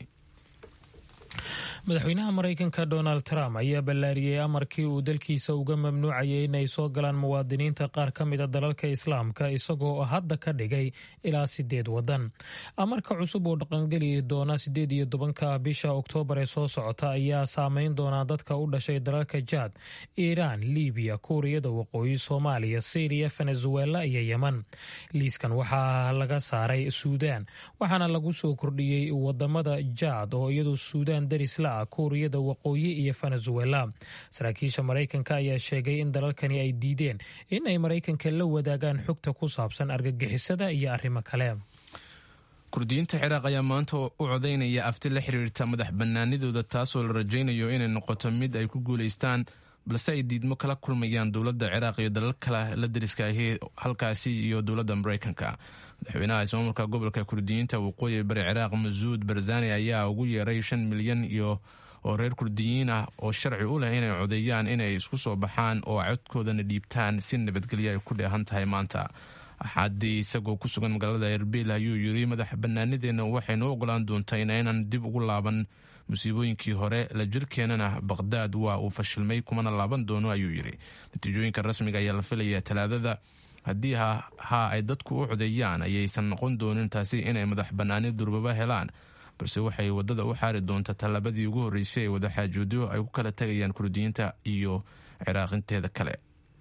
madaxweynaha maraykanka donald trump ayaa ballaariyey amarkii uu dalkiisa uga mamnuucayay inay soo galaan muwaadiniinta qaar ka mida dalalka islaamka isagoo hadda ka dhigay ilaa sideed wadan amarka cusub oo dhaqangeli doona sideed iyo tobanka bisha oktoobar ee soo socota ayaa saameyn doonaa dadka u dhashay dalalka jaad iiraan libiya kuuriyada waqooyi soomaaliya syriya venezuela iyo yeman liiskan waxaa laga saaray suudaan waxaana lagu soo kordhiyey wadamada jaad oo iyadu suudaan darisla kuuriyada waqooyi iyo venezuela saraakiisha maraykanka ayaa sheegay in dalalkani ay diideen in ay maraykanka la wadaagaan xogta ku saabsan argagixisada iyo arrimo kale kurdiyiinta ciraaq ayaa maanta u codaynaya afti la xiriirta madax bannaanidooda taasoo la rajaynayo inay noqoto mid ay ku guulaystaan balse ay diidmo kala kulmayaan dowladda ciraaq iyo dalal kale la dariska ahi halkaasi iyo dowladda maraykanka madaxweynaha ismaamulka gobolka kurdiyiinta waqooyi bari ciraaq masuud barzani ayaa ugu yeeray shan milyan iyo oo reer kurdiyiin ah oo sharci u leh inay codeeyaan inay isku soo baxaan oo codkoodana dhiibtaan si nabadgelyo ay ku dheehan tahay maanta axaadii isagoo ku sugan magaalada erbil ayuu yiri madax banaanideenna waxaynu ogolaan doontaa inaynan dib ugu laaban musiibooyinkii hore la jirkeenana baqhdaad waa uu fashilmay kumana laaban doono ayuu yidhi natiijooyinka rasmiga ayaa la filayaa talaadada haddii ha ay dadku u codeeyaan ayaysan noqon doonin taasi inay madax bannaani durbaba helaan balse waxay waddada u xaari doontaa tallaabadii ugu horreysay ee wadaxaajoodyo ay ku kala tegayaan kurdiyiinta iyo ciraaqinteeda kale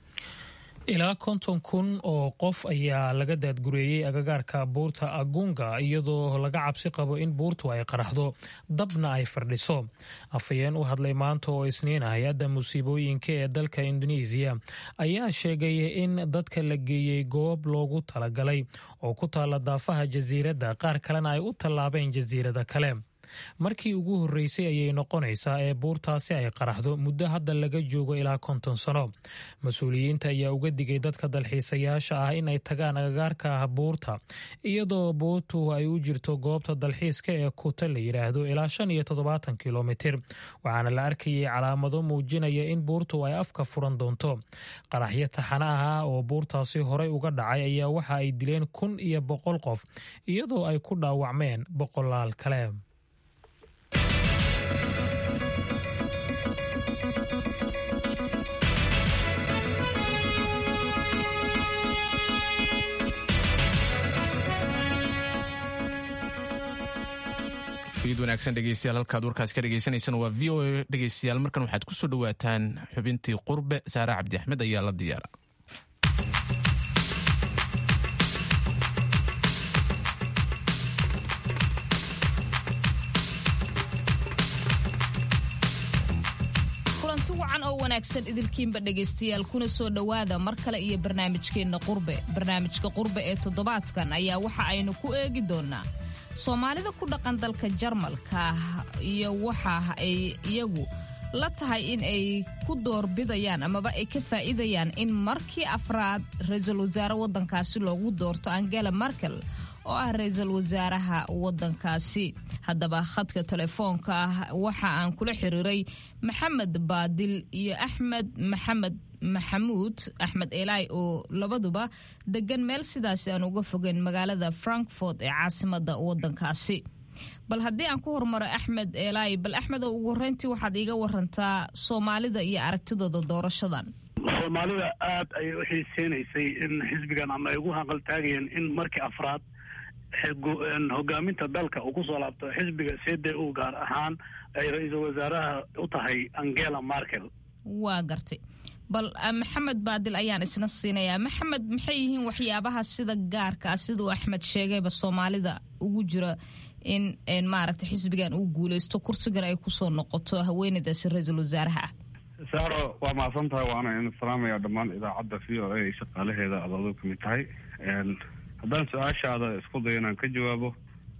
ilaa konton kun oo qof ayaa laga daadgureeyey agagaarka buurta agunga iyadoo laga cabsi qabo in buurtu ay qaraxdo dabna ay fardhiso afhayeen u hadlay maanta oo isniin ah hay-adda musiibooyinka ee dalka indonesiya ayaa sheegay in dadka la geeyey goob loogu talagalay oo ku taalla daafaha jasiiradda qaar kalena ay u tallaabeen jasiirada kale markii ugu horreysay ayay noqonaysaa ee buurtaasi ay qaraxdo muddo hadda laga joogo ilaa konton sano mas-uuliyiinta ayaa uga digay dadka dalxiisayaasha ah inay tagaan agagaarka ah buurta iyadoo buurtu ay u jirto goobta dalxiiska ee kuta la yidhaahdo ilaa shan iyo toddobaatan kilomitir waxaana la arkayay calaamado muujinaya in buurtu ay afka furan doonto qaraxyo taxana ah oo buurtaasi horey uga dhacay ayaa waxa ay dileen kun iyo boqol qof iyadoo ay ku dhaawacmeen boqolaal kale fiid wanaagsan dhegeystayaal halkaad warkaas ka dhegeysaneysaan waa v o a dhegeystayaal markan waxaad ku soo dhowaataan xubintii qurbe saare cabdi axmed ayaa la diyaara kulanti wacan oo wanaagsan idilkiinba dhegaystayaal kuna soo dhowaada mar kale iyo barnaamijkeenna qurbe barnaamijka qurbe ee toddobaadkan ayaa waxa aynu ku eegi doonnaa soomaalida ku dhaqan dalka jarmalka iyo waxa ay iyagu la tahay in ay ku doorbidayaan amaba ay ka faa'iidayaan in markii afraad ra-iisul wasaare waddankaasi loogu doorto angela merkel oo ah ra-iisul wasaaraha waddankaasi haddaba khadka telefoonka ah waxa aan kula xiriiray maxamed baadil iyo axmed maxamed maxamuud axmed eelaay oo labaduba degan meel sidaasi aan uga fogeyn magaalada frankfort ee caasimada waddankaasi bal haddii aan ku hormaro axmed eelaay bal axmed oo ugu horreyntii waxaad iiga warantaa soomaalida iyo aragtidooda doorashadan soomaalida aad ayay u xiiseynaysay in xisbigan ama ay ugu hanqaltaagayeen in markii afraad hogaaminta dalka uu kusoo laabto xisbiga c d u gaar ahaan ay ra-iisul wasaaraha u tahay angela merkel waa gartay bal maxamed baadil ayaan isna siinayaa maxamed maxay yihiin waxyaabaha sida gaarka ah siduu axmed sheegayba soomaalida ugu jira in maaragtay xisbigan uu guuleysto kursigan ay kusoo noqoto haweeneydaasi ra-iisul wasaaraha ah saaro waa mahadsan tahay waana in salaamaya dhammaan idaacadda v o a ay shaqaalaheeda aad aduu kamid tahay haddaan su-aashaada isku dayo inaan ka jawaabo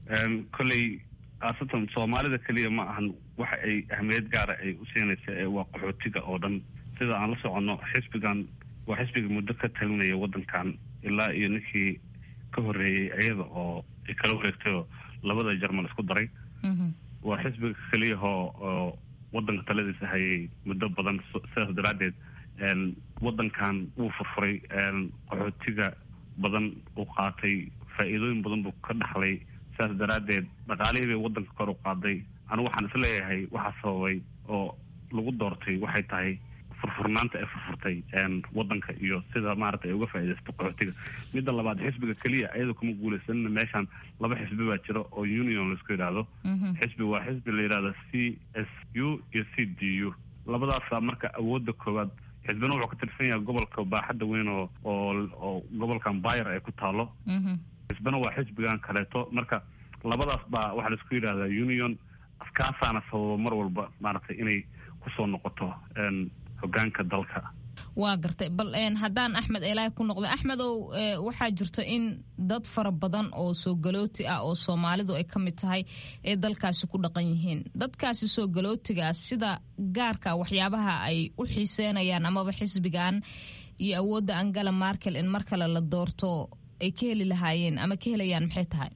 kolley khaasatan soomaalida keliya ma ahan waxa ay ahmiyad gaara ay u siinaysa ee waa qaxootiga oo dhan sida aan la soconno xisbigan waa xisbiga muddo ka talinaya waddankan ilaa iyo ninkii ka horreeyey iyada oo ay kala wareegtayoo labada jarmal isku daray waa xisbiga keliyahoo oo waddanka taladiisa hayay muddo badan sidaas daraaddeed waddankan wuu furfuray qaxootiga badan uu qaatay faa'iidooyin badan buu ka dhaxlay sidaas daraaddeed dhaqaalihii bay waddanka kor u qaaday anigu waxaan isleeyahay waxaa sababay oo lagu doortay waxay tahay furfurnaanta ay furfurtay waddanka iyo sida maarata ay uga faaidaysto qaxootiga midda labaad xisbiga keliya ayadoo kuma guuleysanina meeshaan laba xisbi baa jira oo union laisku yidhaahdo xisbi waa xisbi la yidhahdo c s u iyo c d u labadaasa marka awoodda koowaad xisbina wuxuu ka tirsan yahay gobolka baaxadda weyn oo oo oo gobolkan bayer ay ku taalo xisbina waa xisbigan kaleeto marka labadaas baa waxaa laisku yidhahdaa union askaasaana sababa mar walba maaragtay inay kusoo noqoto hogaanka dalka waa gartay bal haddaan axmed eelaay ku noqda axmedow waxaa jirto in dad fara badan oo soo galooti ah oo soomaalidu ay ka mid tahay ee dalkaasi ku dhaqan yihiin dadkaasi soo galootigaa sida gaarka waxyaabaha ay u xiiseynayaan amaba xisbigan iyo awoodda angela markel in mar kale la doorto ay ka heli lahaayeen ama ka helayaan maxay tahay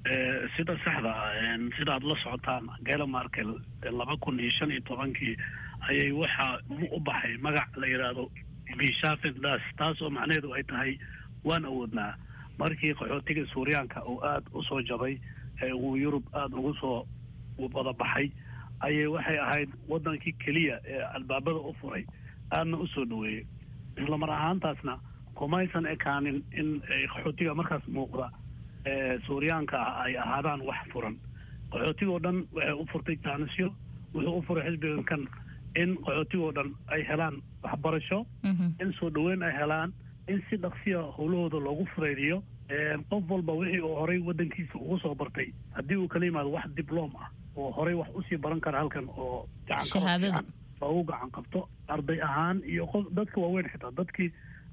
sida saxda sidaad la socotaan angela markel laba kun iyo shan iyo tobankii ayay waxaa u baxay magac la yidhaahdo bishafen das taas oo macnaheedu ay tahay waan awoodnaa markii qaxootiga suuryaanka uu aada usoo jabay ee uu yurub aada ugu soo wada baxay ayay waxay ahayd waddankii keliya ee albaabada u furay aadna usoo dhaweeyey islamar ahaantaasna kumaysan ekaanin in qaxootiga markaas muuqda suuryaanka ah ay ahaadaan wax furan qaxootiga oo dhan waxay u furtay jaanisyo wuxuu u furay xisbigan kan in qaxootigoo dhan ay helaan waxbarasho in soo dhaweyn ay helaan in si dhaqsiya howlahooda loogu fureydiyo qof walba wixii uu horay waddankiisa ugu soo bartay haddii uu kala yimaado wax dibloom ah oo horay wax usii baran kara halkan oo gacan loogu gacan qabto arday ahaan iyo qof dadka waaweyn xitaa dadkii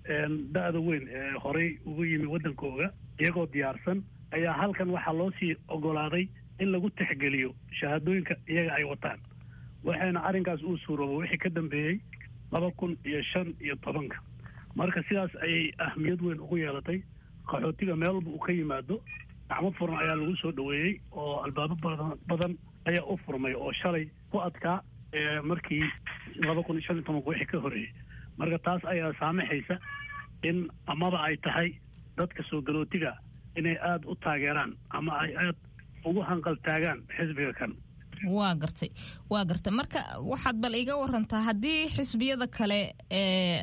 da-da weyn ee horay ugu yimi waddankooga iyagoo diyaarsan ayaa halkan waxaa loo sii ogolaaday in lagu tixgeliyo shahaadooyinka iyaga ay wataan waxayna arrinkaas uu suurooba wixii ka dambeeyey laba kun iyo shan iyo tobanka marka sidaas ayay ahmiyad weyn ugu yeelatay qaxootiga meel walba uu ka yimaado gacmo furan ayaa lagu soo dhaweeyey oo albaabo badan badan ayaa u furmay oo shalay ku adkaa markii laba kun iyo shan iyo tobanka wixii ka horeeyey marka taas ayaa saamaxaysa in amaba ay tahay dadka soo galootiga inay aada u taageeraan ama ay aada ugu hanqaltaagaan xisbiga kan waa gartay waa gartay marka waxaad bal iga warantaa haddii xisbiyada kale ee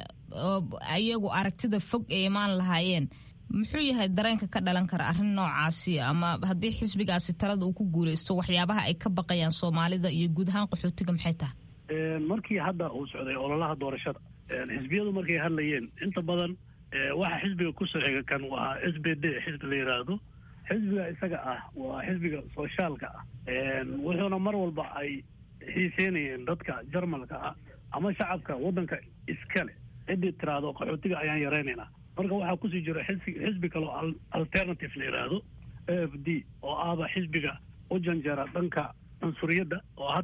iyagu aragtida fog ay imaan lahaayeen muxuu yahay dareenka ka dhalan kara arrin noocaasi ama haddii xisbigaasi talada uu ku guuleysto waxyaabaha ay ka baqayaan soomaalida iyo guud ahaan qaxootiga maxay tahay markii hadda uu socday ololaha doorashada xisbiyadu markay hadlayeen inta badan waxa xisbiga kusoo xiga kan waa s b d xisbi la yidhaahdo xisbiga isaga ah waa xisbiga soshaalka ah wuxuuna mar walba ay xiiseynayeen dadka jarmalka ah ama shacabka waddanka iskale ciddii tiraahdo qaxootiga ayaan yaraynaynaa marka waxaa kusii jira xisbi xisbi kaleo alternative la yidhaahdo a f d oo ahba xisbiga u janjeera dhanka cunsuriyadda oo hadda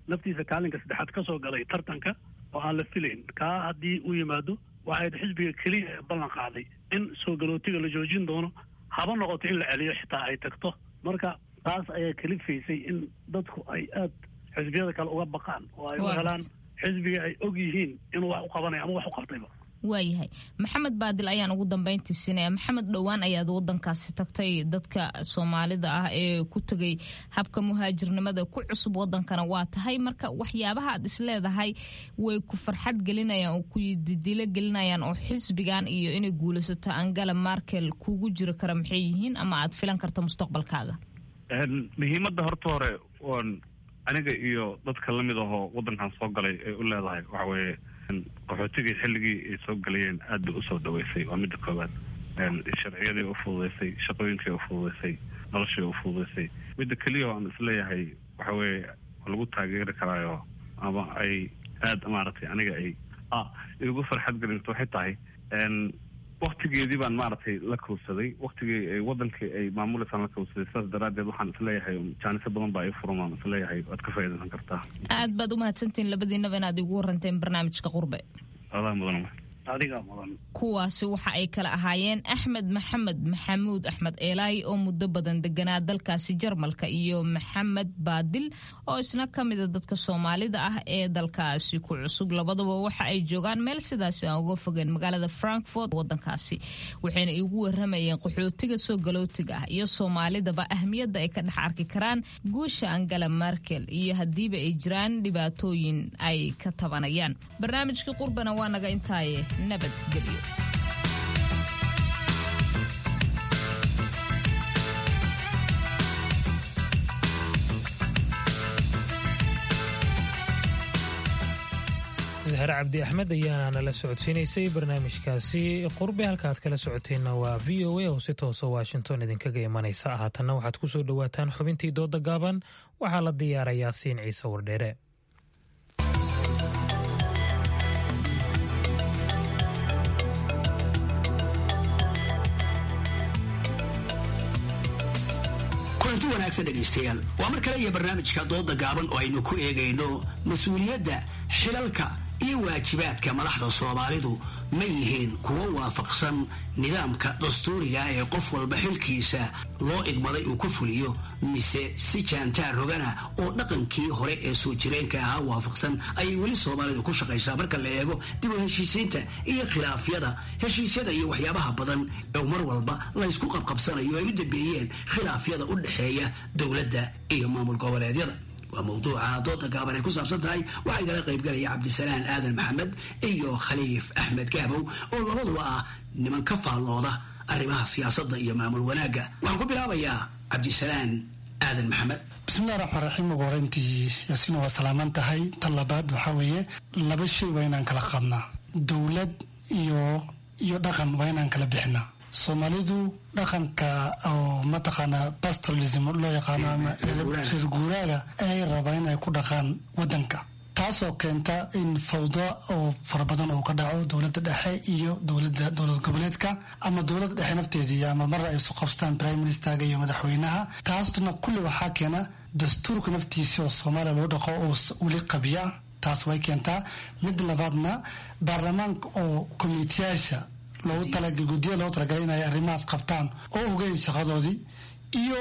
naftiisa kaalinka saddexaad ka soo galay tartanka oo aan la filayn kaa haddii uu yimaado waxayd xisbiga keliya ee ballan qaaday in soo galootiga la joojin doono haba noqoto in la celiyo xitaa ay tagto marka taas ayaa kalifaysay in dadku ay aad xisbiyada kale uga baqaan oo ay u helaan xisbiga ay og yihiin inuu wax u qabanayo ama wax u qabtayba waayahay maxamed baadil ayaan ugu dambeyntii siinaya maxamed dhowaan ayaad wadankaasi tagtay dadka soomaalida ah ee ku tegay habka muhaajirnimada ku cusub wadankana waa tahay marka waxyaabaha aad isleedahay way ku farxad gelinayaan oo ku didilo gelinayaan oo xisbigan iyo inay guulaysato angela markel kugu jiri kara maxay yihiin ama aad filan karto mustaqbalkaaga muhiimadda horta hore oon aniga iyo dadka lamid ahoo wadankan soo galay ay u leedahay waxa weeye qaxootigii xilligii ay soo galayeen aad bay usoo dhaweysay waa midda koowaad sharciyadii u fududeysay shaqooyinkii u fududeysay noloshii u fududeysay midda keliya aan isleeyahay waxa weeye waa lagu taageeri karaayo ama ay aada maaragtay aniga ay ah igu farxad gelinto waxay tahay waktigeedii baan maaragtay la kowsaday waktigii ay wadankii ay maamuleysaan la kowsaday sidaas daraaddeed waxaan isleeyahay jaaniso badan baa ii furan waan isleeyahay waad ka faa'iidaysan kartaa aad baad u mahadsantihiin labadiinaba inaad igu waranteen barnaamijka qurbe adaa mudan adigaa mudan kuwaasi waxa ay kala ahaayeen axmed maxamed maxamuud axmed eelaay oo muddo badan deganaa dalkaasi jarmalka iyo maxamed baadil oo isna ka mida dadka soomaalida ah ee dalkaasi ku cusub labadaba waxa ay joogaan meel sidaasi aan uga fogeen magaalada frankfort wadankaasi waxayna igu waramayeen qaxootiga soo galootiga ah iyo soomaalidaba ahmiyadda ay ka dhex arki karaan guusha angela markel iyo haddiiba ay jiraan dhibaatooyin ay ka tabanayaan barnaamijkii qurbana waa naga intaaye nabadgelyo zahre cabdi axmed ayaana nala socodsiinaysay barnaamijkaasi qurbe halka aad kala socoteenna waa v o a oo si toosa washington idinkaga imanaysa haatanna waxaad ku soo dhowaataan xubintii dooda gaaban waxaa la diyaarayaa siin ciise wardheere kulanti wanaagsan dhegaystayaal waa mar kale iyo barnaamijka dooda gaaban oo aynu ku eegayno mas-uuliyadda xilalka iyo waajibaadka madaxda soomaalidu ma yihiin kuwo waafaqsan nidaamka dastuuriga ee qof walba xilkiisa loo igmaday uu ku fuliyo mise si jaantaar rogana oo dhaqankii hore ee soo jireenka ahaa waafaqsan ayay weli soomaalidu ku shaqaysaa marka la eego dib u heshiisiinta iyo khilaafyada heshiisyada iyo waxyaabaha badan oo mar walba laysku qabqabsanayo ay u dambeeyeen khilaafyada u dhexeeya dowladda iyo maamul goboleedyada waa mawduuca dooda gaaban ay ku saabsan tahay waxaa igala qaybgalaya cabdisalaan aadan maxamed iyo khaliif axmed gaabow oo labaduba ah niman ka faallooda arrimaha siyaasadda iyo maamul wanaagga waxaan ku bilaabayaa cabdisalaan aadan maxamed bismillahi raxmaan raxiim ugu horeyntii yaasiina waa salaaman tahay tan labaad waxaa weeye laba shay waa inaan kala qaadnaa dowlad iyo iyo dhaqan waa inaan kala bixinaa soomaalidu dhaqanka oo mataqaanaa pastoralism loo yaqaano ama reer guuraaga ay rabaa inay ku dhaqaan wadanka taasoo keenta in fawdo oo fara badan oo ka dhaco dowladda dhexe iyo dowlada dowlad goboleedka ama dowladda dhexe nafteedii ama mar ay isu qabstaan prime ministerga iyo madaxweynaha taasna kulli waxaa keena dastuurka naftiisa oo soomaaliya loo dhaqo oo weli qabya ah taas way keentaa mid labaadna baarlamaanka oo komiteyaasha loogu talaga guddiya loogu talagalay inay arrimahaas qabtaan oo ogeyn shaqadoodii iyo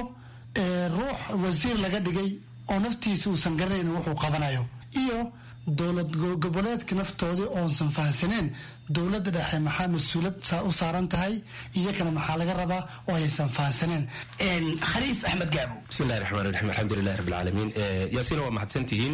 ruux wasiir laga dhigay oo naftiisa uusan garanayn wuxuu qabanayo iyo dowlad goboleedka naftoodii oonsan fahansaneen dowladda dhexe maxaa mas-uulad u saaran tahay iyakana maxaa laga rabaa oo aysan fahansaneen khaliif axmed gaabo bismillahi raxmaan raxiim alxamdulilahi rabbi alcaalamiin yaasiina waa mahadsantihiin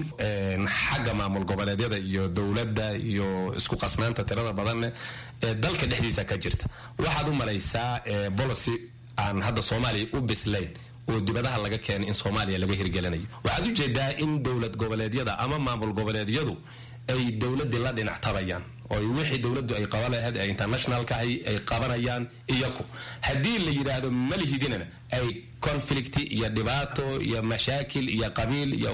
xagga maamul goboleedyada iyo dowladda iyo isku qasnaanta tirada badanne ee dalka dhexdiisa ka jirta waxaad u malaysaa bolicy aan hadda soomaaliya u bislayn oo dibadaha laga keenay in soomaaliya laga hirgelinayo waxaad ujeedaa in dowlad goboleedyada ama maamul goboleedyadu ay dowladii la dhinac tabayaan oo wixii dowladdu ay qaban lahayd ee internationalka ay qabanayaan iyaku haddii la yidhaahdo malihidinana ay conflict iyo dhibaato iyo mashaakil iyo qabiil iyo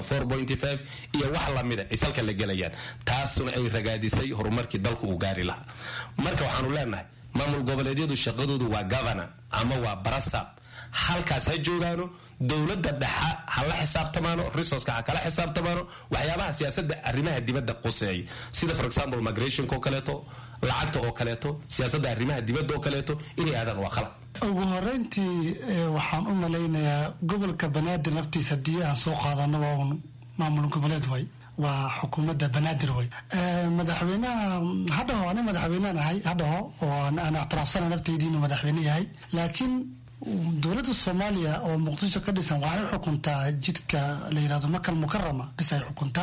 iyo wax lamida ay salka la gelayaan taasna ay ragaadisay horumarkii dalku uu gaari lahaa marka waxaanu leenahay maamul goboleedyadu shaqadoodu waa governor ama waa barasab halkaas ha joogaano dowladda dhexa ha la xisaabtamaano resourceka ha kala xisaabtamaano waxyaabaha siyaasadda arrimaha dibadda quseeya sida for example migrationka oo kaleeto lacagta oo kaleeto siyaasadda arrimaha dibadda oo kaleeto inay aadaan waa qalad ugu horeyntii waxaan u malaynayaa gobolka banaadir naftiisa haddii aan soo qaadano waa un maamul goboleed way waa xukuumadda banaadir way madaxweynaha hadhaho ani madaxweynean ahay hadhaho oo aan ictiraafsana nafteydi inuu madaxweyne yahay laakiin dowladda soomaaliya oo muqdisho ka dhisan waxay xukuntaa jidka la yirahdo makal mukarama bis ay xukuntaa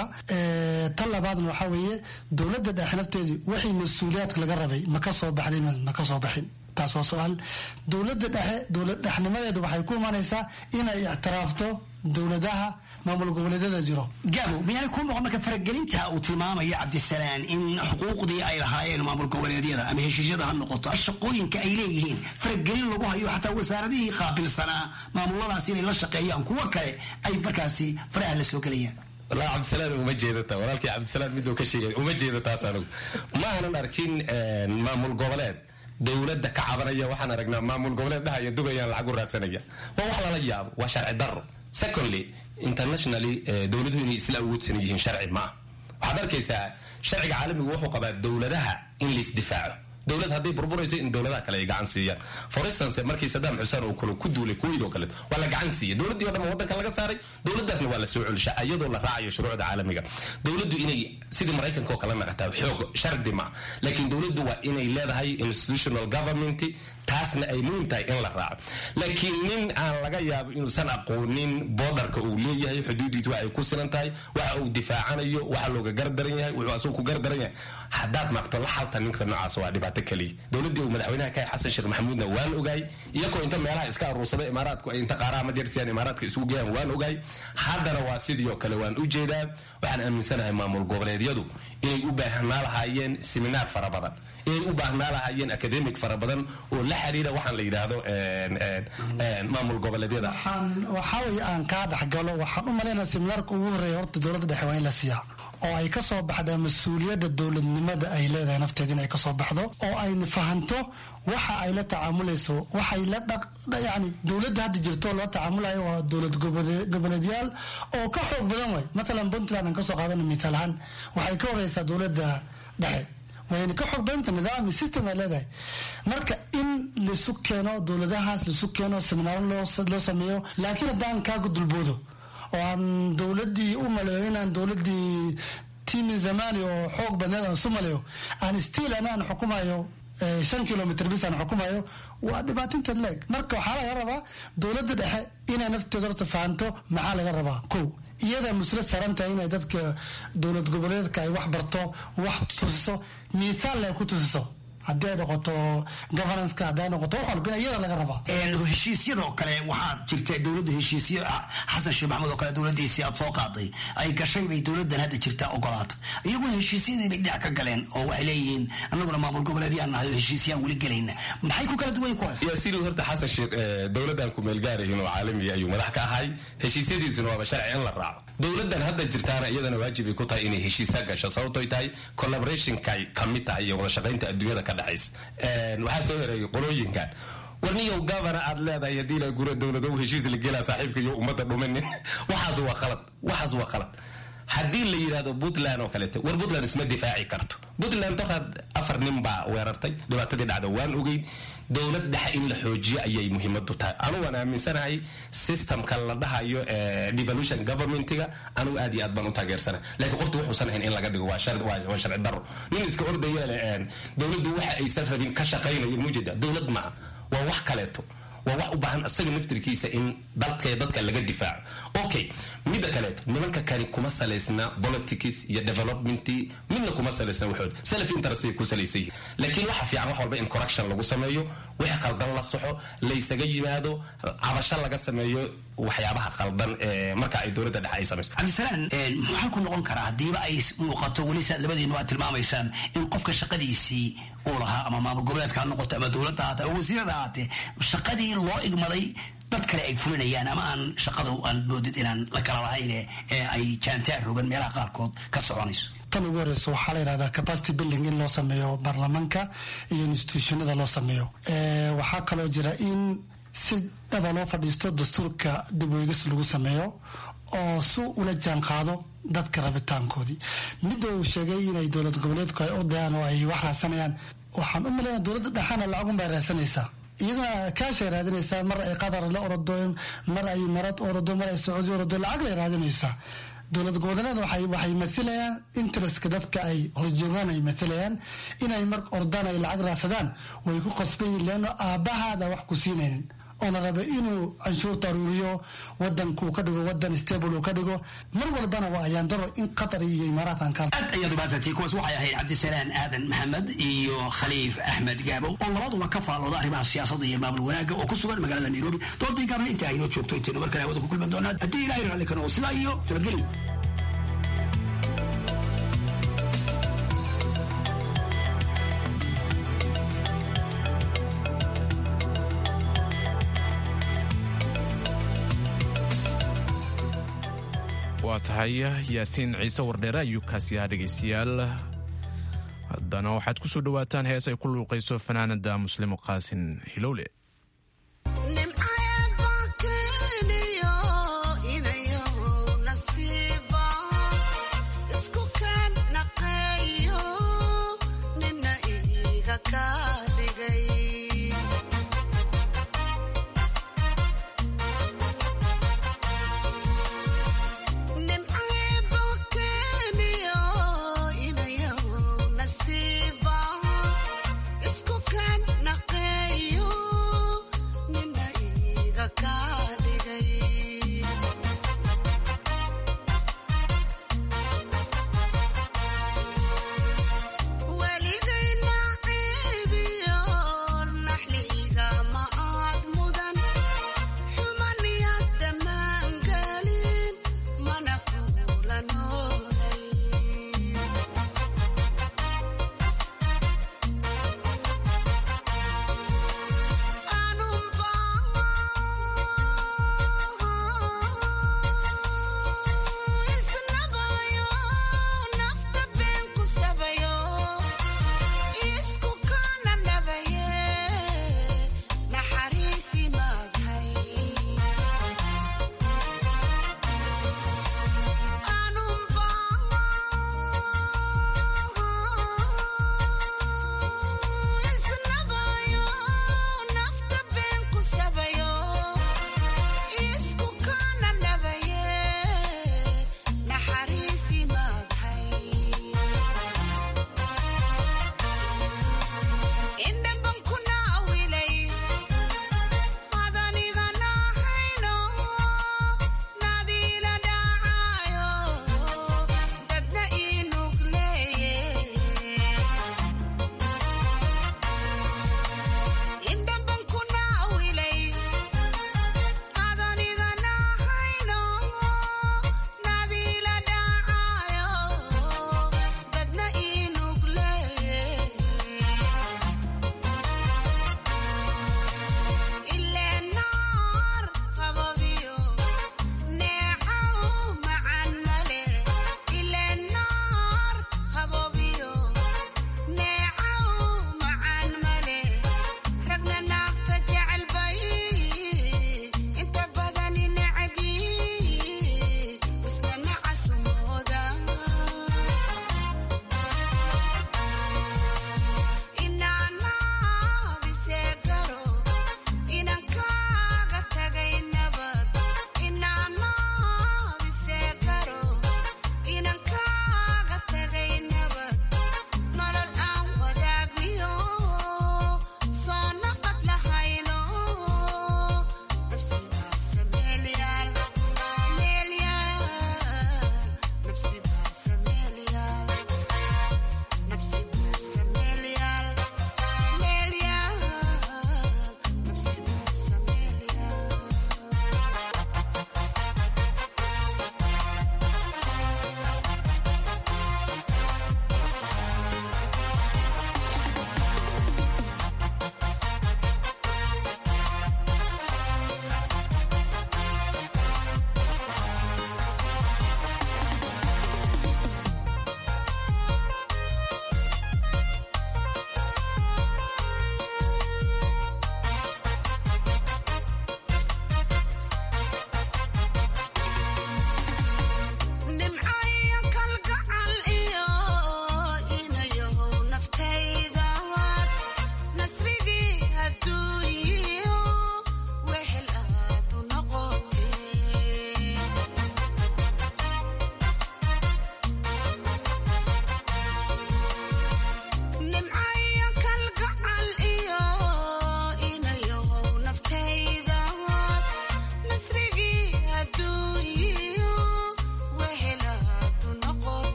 tan labaadna waxaa weeye dowladda dhexe nafteedii wixii mas-uuliyaadka laga rabay ma ka soo baxday ma ka soo baxin taas waa su-aal dowladda dhexe dowlad dhexnimadeeda waxay ku imanaysaa inay ictiraafto dowladaha maamul goboleedyada jiro gaabo miyaanay ku noqon marka faragelinta uu tilmaamaya cabdisalaan in xuquuqdii ay lahaayeen maamul goboleedyada ama heshiisyada ha noqoto shaqooyinka ay leeyihiin faragelin lagu hayo xataa wasaaradihii qaabilsanaa maamuladaas inay la shaqeeyaan kuwo kale ay markaasi faraha la soo gelayaan walahi cabdisalaan uma jeedata walaalkii cabdisalaan miduu ka sheegay uma jeedataas anigu ma aanan arkin maamul goboleed dowladda ka cabanaya waxaan aragnaa maamul goboleed dhahaya dubayaan lacag u raadsanaya waa wax lala yaabo waa sharci daro secondly internationally dowladuhu inay isla awoodsan yihiin sharci ma ah waxaad arkaysaa sharciga caalamigu wuxuu qabaa dowladaha in laisdifaaco dowlad hadday burburayso in dowladaha kale ay gacan siiyaan for instance markii sadaam xuseen uu kale ku duulay kuwait oo kaleeto waa la gacan siiyay dowladdii o dhan wadanka laga saaray dowladdaasna waa la soo celishaa iyadoo la raacayo shuruucda caalamiga dowladdu inay sidii maraykanka oo kale naqataa xoog shardi ma laakiin dowladdu waa inay leedahay institutional government taasna ay muhiim tahay in la raaco laakiin nin aan laga yaabo inuusan aqoonin boodarka uu leeyahay xuduudiisu waxay ku silan tahay waxa uu difaacanayo waxa looga gardaran yahay wuxuu asagu ku gardaran yahay haddaad maqto la xalta ninka noocaas waa dhibaato keliya dowladdii uu madaxweynaha ka xasan sheekh maxamuudna waan ogaay iyagoo inta meelaha iska aruursaday imaaraadku ay inta qaaraha majeersiyan imaaraadka isugu geeyaan waan ogaay haddana waa sidii oo kale waan u jeedaa waxaan aaminsanahay maamul goboleedyadu inay u baahnaa lahaayeen seminaar fara badan inay u baahnaa lahaayeen academic fara badan oo la xiriira waxaan la yidhaahdo maamul goboleedyada waxaa weye aan kaa dhexgalo waxaan u malaynaya seminaarka ugu horeeya horta dowladda dhexe waa in la siiyaa oo ay ka soo baxdaa mas-uuliyadda dowladnimada ay leedahay nafteeda in ay ka soo baxdo oo ayna fahanto waxa ay la tacaamulayso waxay la yani dowladda hadda jirto loo tacaamulayo waa dowlad goboleedyaal oo ka xoog badan way matalan puntland aan kasoo qaadano mithaal ahaan waxay ka horeysaa dowladda dhexe wayna ka xoog badanta nidaam system ay leedahay marka in laisu keeno dowladahaas laisu keeno seminaaro loo sameeyo laakiin haddaan kaaga dulboodo oo aan dowladii u maleeyo inaan dowladii timi zamani oo xoog badneed aan isu maleeyo aan stiil ana aan xukumayo shan kilomitr bis aan xukumayo waa dhibaatinteed leeg marka waxaa laga rabaa dowladda dhexe inay nafteeda horta fahanto maxaa laga rabaa ko iyada musla saran tahay inay dadka dowlad goboleedka ay wax barto wax tusiso miisaal ay ku tusiso haddii ay noqoto governanceka haddii ay noqoto wax walba iyada laga rabaa heshiisyadoo kale waxaad jirta dowladda heshiisyo xasan sheekh maxamed oo kale dowladiisii aad soo qaaday ay gashay bay dowladan hadda jirta ogolaato iyaguna heshiisyadii bay dhinac ka galeen oo waxay leeyihiin annaguna maamul goboleedyaan nahay oo heshiisyaan weli gelayna maxay ku kala duwan kuwaas yaasiin horta xasan sheekh dowladan ku meelgaarayin oo caalami ayuu madax ka ahay heshiisyadiisuna waaba sharci in la raaco dowladan hadda jirtaana iyadana waajibay ku tahay inay heshiisa gasho sababtoy tahay collaborationkay kamid tahay iyo wada shaqaynta adduunyada ka dhexaysa waxaa soo yareeyay qolooyinkan warniyow gavana aad leedahay haddii la gura dowlado heshiis la gelaa saaxiibka iyo ummadda dhumanin waxaas waa khalad waxaas waa khalad haddii la yidhahdo puntland oo kaleeto war puntland isma difaaci karto puntland doraad afar nin baa weerartay dhibaatadii dhacda waan ogeyn dowlad dhexe in la xoojiyo ayay muhiimadu tahay anugu waan aaminsanahay systemka la dhahayo devolution governmentiga anugu aad iyo aad baan u taageersanahay laakiin qoftu wuxuusan ahayn in laga dhigo waa sharci daro nin iska ordaya dowladdu waxa aysan rabin ka shaqaynayo mujeda dowlad maaha waa wax kaleeto waa wax u baahan isaga naftirkiisa in dalka dadka laga difaaco okay midda kaleeto nimanka kani kuma salaysna politics iyo development midna kuma salaysna waxood self interest ku salaysan yihiin laakiin waxa fiican wax walba in correction lagu sameeyo wixii qaldan la soxo laysaga yimaado cabasho laga sameeyo waxyaabaha qaldan ee marka ay dowladda dhexe ay samayso cabdisalaan maxaa ku noqon karaa haddiiba ay muuqato weli saad labadiinu aad tilmaamaysaan in qofka shaqadiisii uu lahaa ama maamul goboleedka ha noqoto ama dowladda haate ama wasiirada haatee shaqadii loo igmaday dad kale ay fulinayaan ama aan shaqadu aan moodid inaan la kala lahayn ee ay jaantaar rogan meelaha qaarkood ka soconayso tan ugu horeyso waxaa la yidhahdaa capacity building in loo sameeyo baarlamaanka iyo institutionada loo sameeyo waxaa kaloo jira in si dhaba loo fadhiisto dastuurka dib weegis lagu sameeyo oo si ula jaan qaado dadka rabitaankoodii midda uu sheegay inay dowlad goboleedku ay ordayaan oo ay wax raadsanayaan waxaan u malaynaa dowladda dhexaana lacagunbay raadsanaysaa iyadana kaashay raadinaysaa mar ay qatar la orodo mar ay marad orodo mar ay sacuudi orodo lacag lay raadinaysaa dowlad goboleed waxay mathilayaan interestka dadka ay horjoogaan ay mathilayaan inay mar ordaan ay lacag raadsadaan way ku qasbayiin leano aabbahaada wax ku siinaynin oo la raba inuu canshuurta aruuriyo wadankuu ka dhigo wadan stable uu ka dhigo mar walbana waa ayaan daro in qatar iyo imaaraatan ka aad ayaad umahadsantay kuwaas waxay ahayd cabdisalaan aadan maxamed iyo khaliif axmed gaabow oo labaduba ka faalooda arrimaha siyaasadda iyo maamul wanaagga oo ku sugan magaalada nairobi doodii gaabna inta aynoo joogto intaynu mar kale hawada ku kulman doonaa haddii ilahay raalli ka noqo sidaa iyo nabadgelyo waa tahay yaasiin ciise wardheere ayuu kaasi ahaa dhegaystayaal haddana waxaad ku soo dhowaataan hees ay ku luuqayso fanaanada muslimo qaasin hilowle Isku kan naqeeyo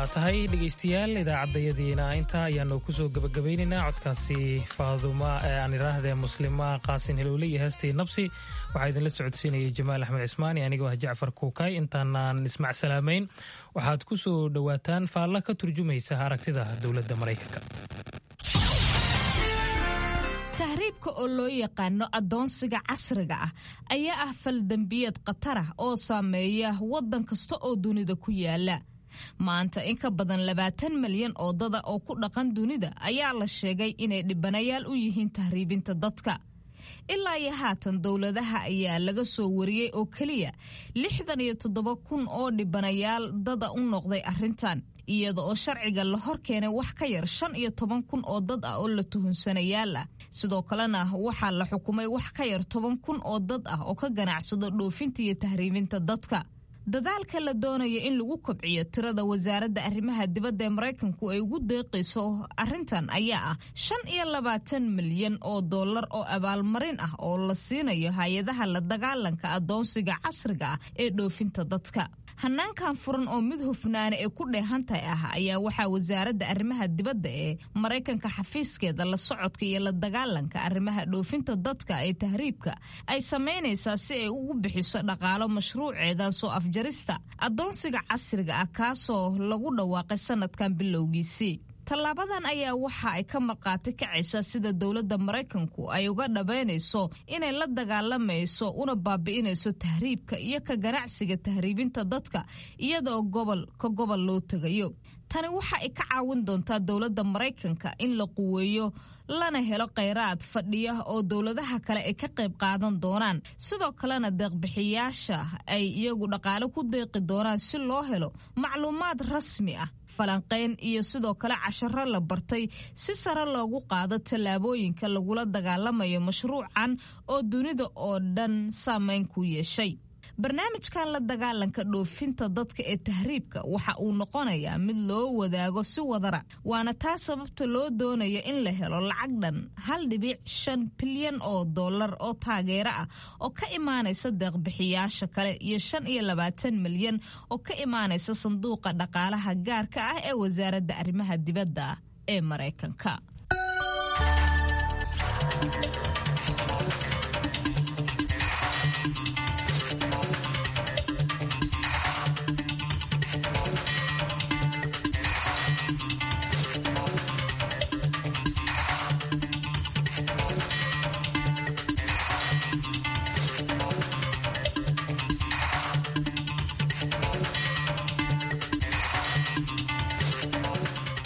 waa tahay dhegaystayaal idaacaddayadiina intaa ayaanu kusoo gebagabaynaynaa codkaasi faaduma ee aan idhaahdee muslima qaasin hilowle iyo heestii nabsi waxaa idinla socodsiinayay jamaal axmed cismaani anigoo ah jacfar kuukay intaanaan ismac salaamayn waxaad ku soo dhowaataan faalla ka turjumaysa aragtida dowladda maraykanka tahriibka oo loo yaqaano addoonsiga casriga ah ayaa ah faldembiyeed khatar ah oo saameeya waddan kasta oo dunida ku yaala maanta in ka badan labaatan malyan oo dada oo ku dhaqan dunida ayaa la sheegay inay dhibanayaal u yihiin tahriibinta dadka ilaa iyo haatan dowladaha ayaa laga soo wariyey oo keliya lixdan iyo toddoba kun oo dhibanayaal dada u noqday arrintan iyada oo sharciga la hor keenay wax ka yar shan iyo toban kun oo dad ah oo la tuhunsanayaal ah sidoo kalena waxaa la xukumay wax ka yar toban kun oo dad ah oo ka ganacsado dhoofinta iyo tahriibinta dadka dadaalka la doonaya in lagu kobciyo tirada wasaaradda arrimaha dibadda ee maraykanku ay ugu deeqayso arrintan ayaa ah shan iyo labaatan milyan oo dollar oo abaalmarin ah oo la siinayo hay-adaha la dagaalanka addoonsiga casriga ah ee dhoofinta dadka hanaankan furan oo mid hufnaana ee ku dheehantahay ah ayaa waxaa wasaaradda arrimaha dibadda ee maraykanka xafiiskeeda la socodka iyo la dagaalanka arrimaha dhoofinta dadka ee tahriibka ay samaynaysaa si ay ugu bixiso dhaqaalo mashruuceedan soo afjarista addoonsiga casriga ah kaasoo lagu dhawaaqay sanadkan bilowgiisii tallaabadan ayaa waxa ay ka markhaati kacaysaa sida dowladda maraykanku ay uga dhabaynayso inay la dagaalamayso una baabi'inayso tahriibka iyo ka ganacsiga tahriibinta dadka iyadaoo gobol ka gobol loo tegayo tani waxa ay ka caawin doontaa dowladda maraykanka in la quweeyo lana helo khayraad fadhiya oo dowladaha kale ay ka qayb qaadan doonaan sidoo kalena deeqbixiyaasha ay iyagu dhaqaale ku deeqi doonaan si loo helo macluumaad rasmi ah falanqayn iyo sidoo kale casharo la bartay si sare loogu qaado tallaabooyinka lagula dagaalamayo mashruucan oo dunida oo dhan saameyn ku yeeshay barnaamijkan la dagaalanka dhoofinta dadka ee tahriibka waxa uu noqonayaa mid loo wadaago si wadara waana taa sababta loo doonaya in la helo lacag dhan hal dhibic shan bilyan oo dollar oo taageero ah oo ka imaanaysa deeqbixiyaasha kale iyo shan iyo labaatan milyan oo ka imaanaysa sanduuqa dhaqaalaha gaarka ah ee wasaaradda arrimaha dibadda ee maraykanka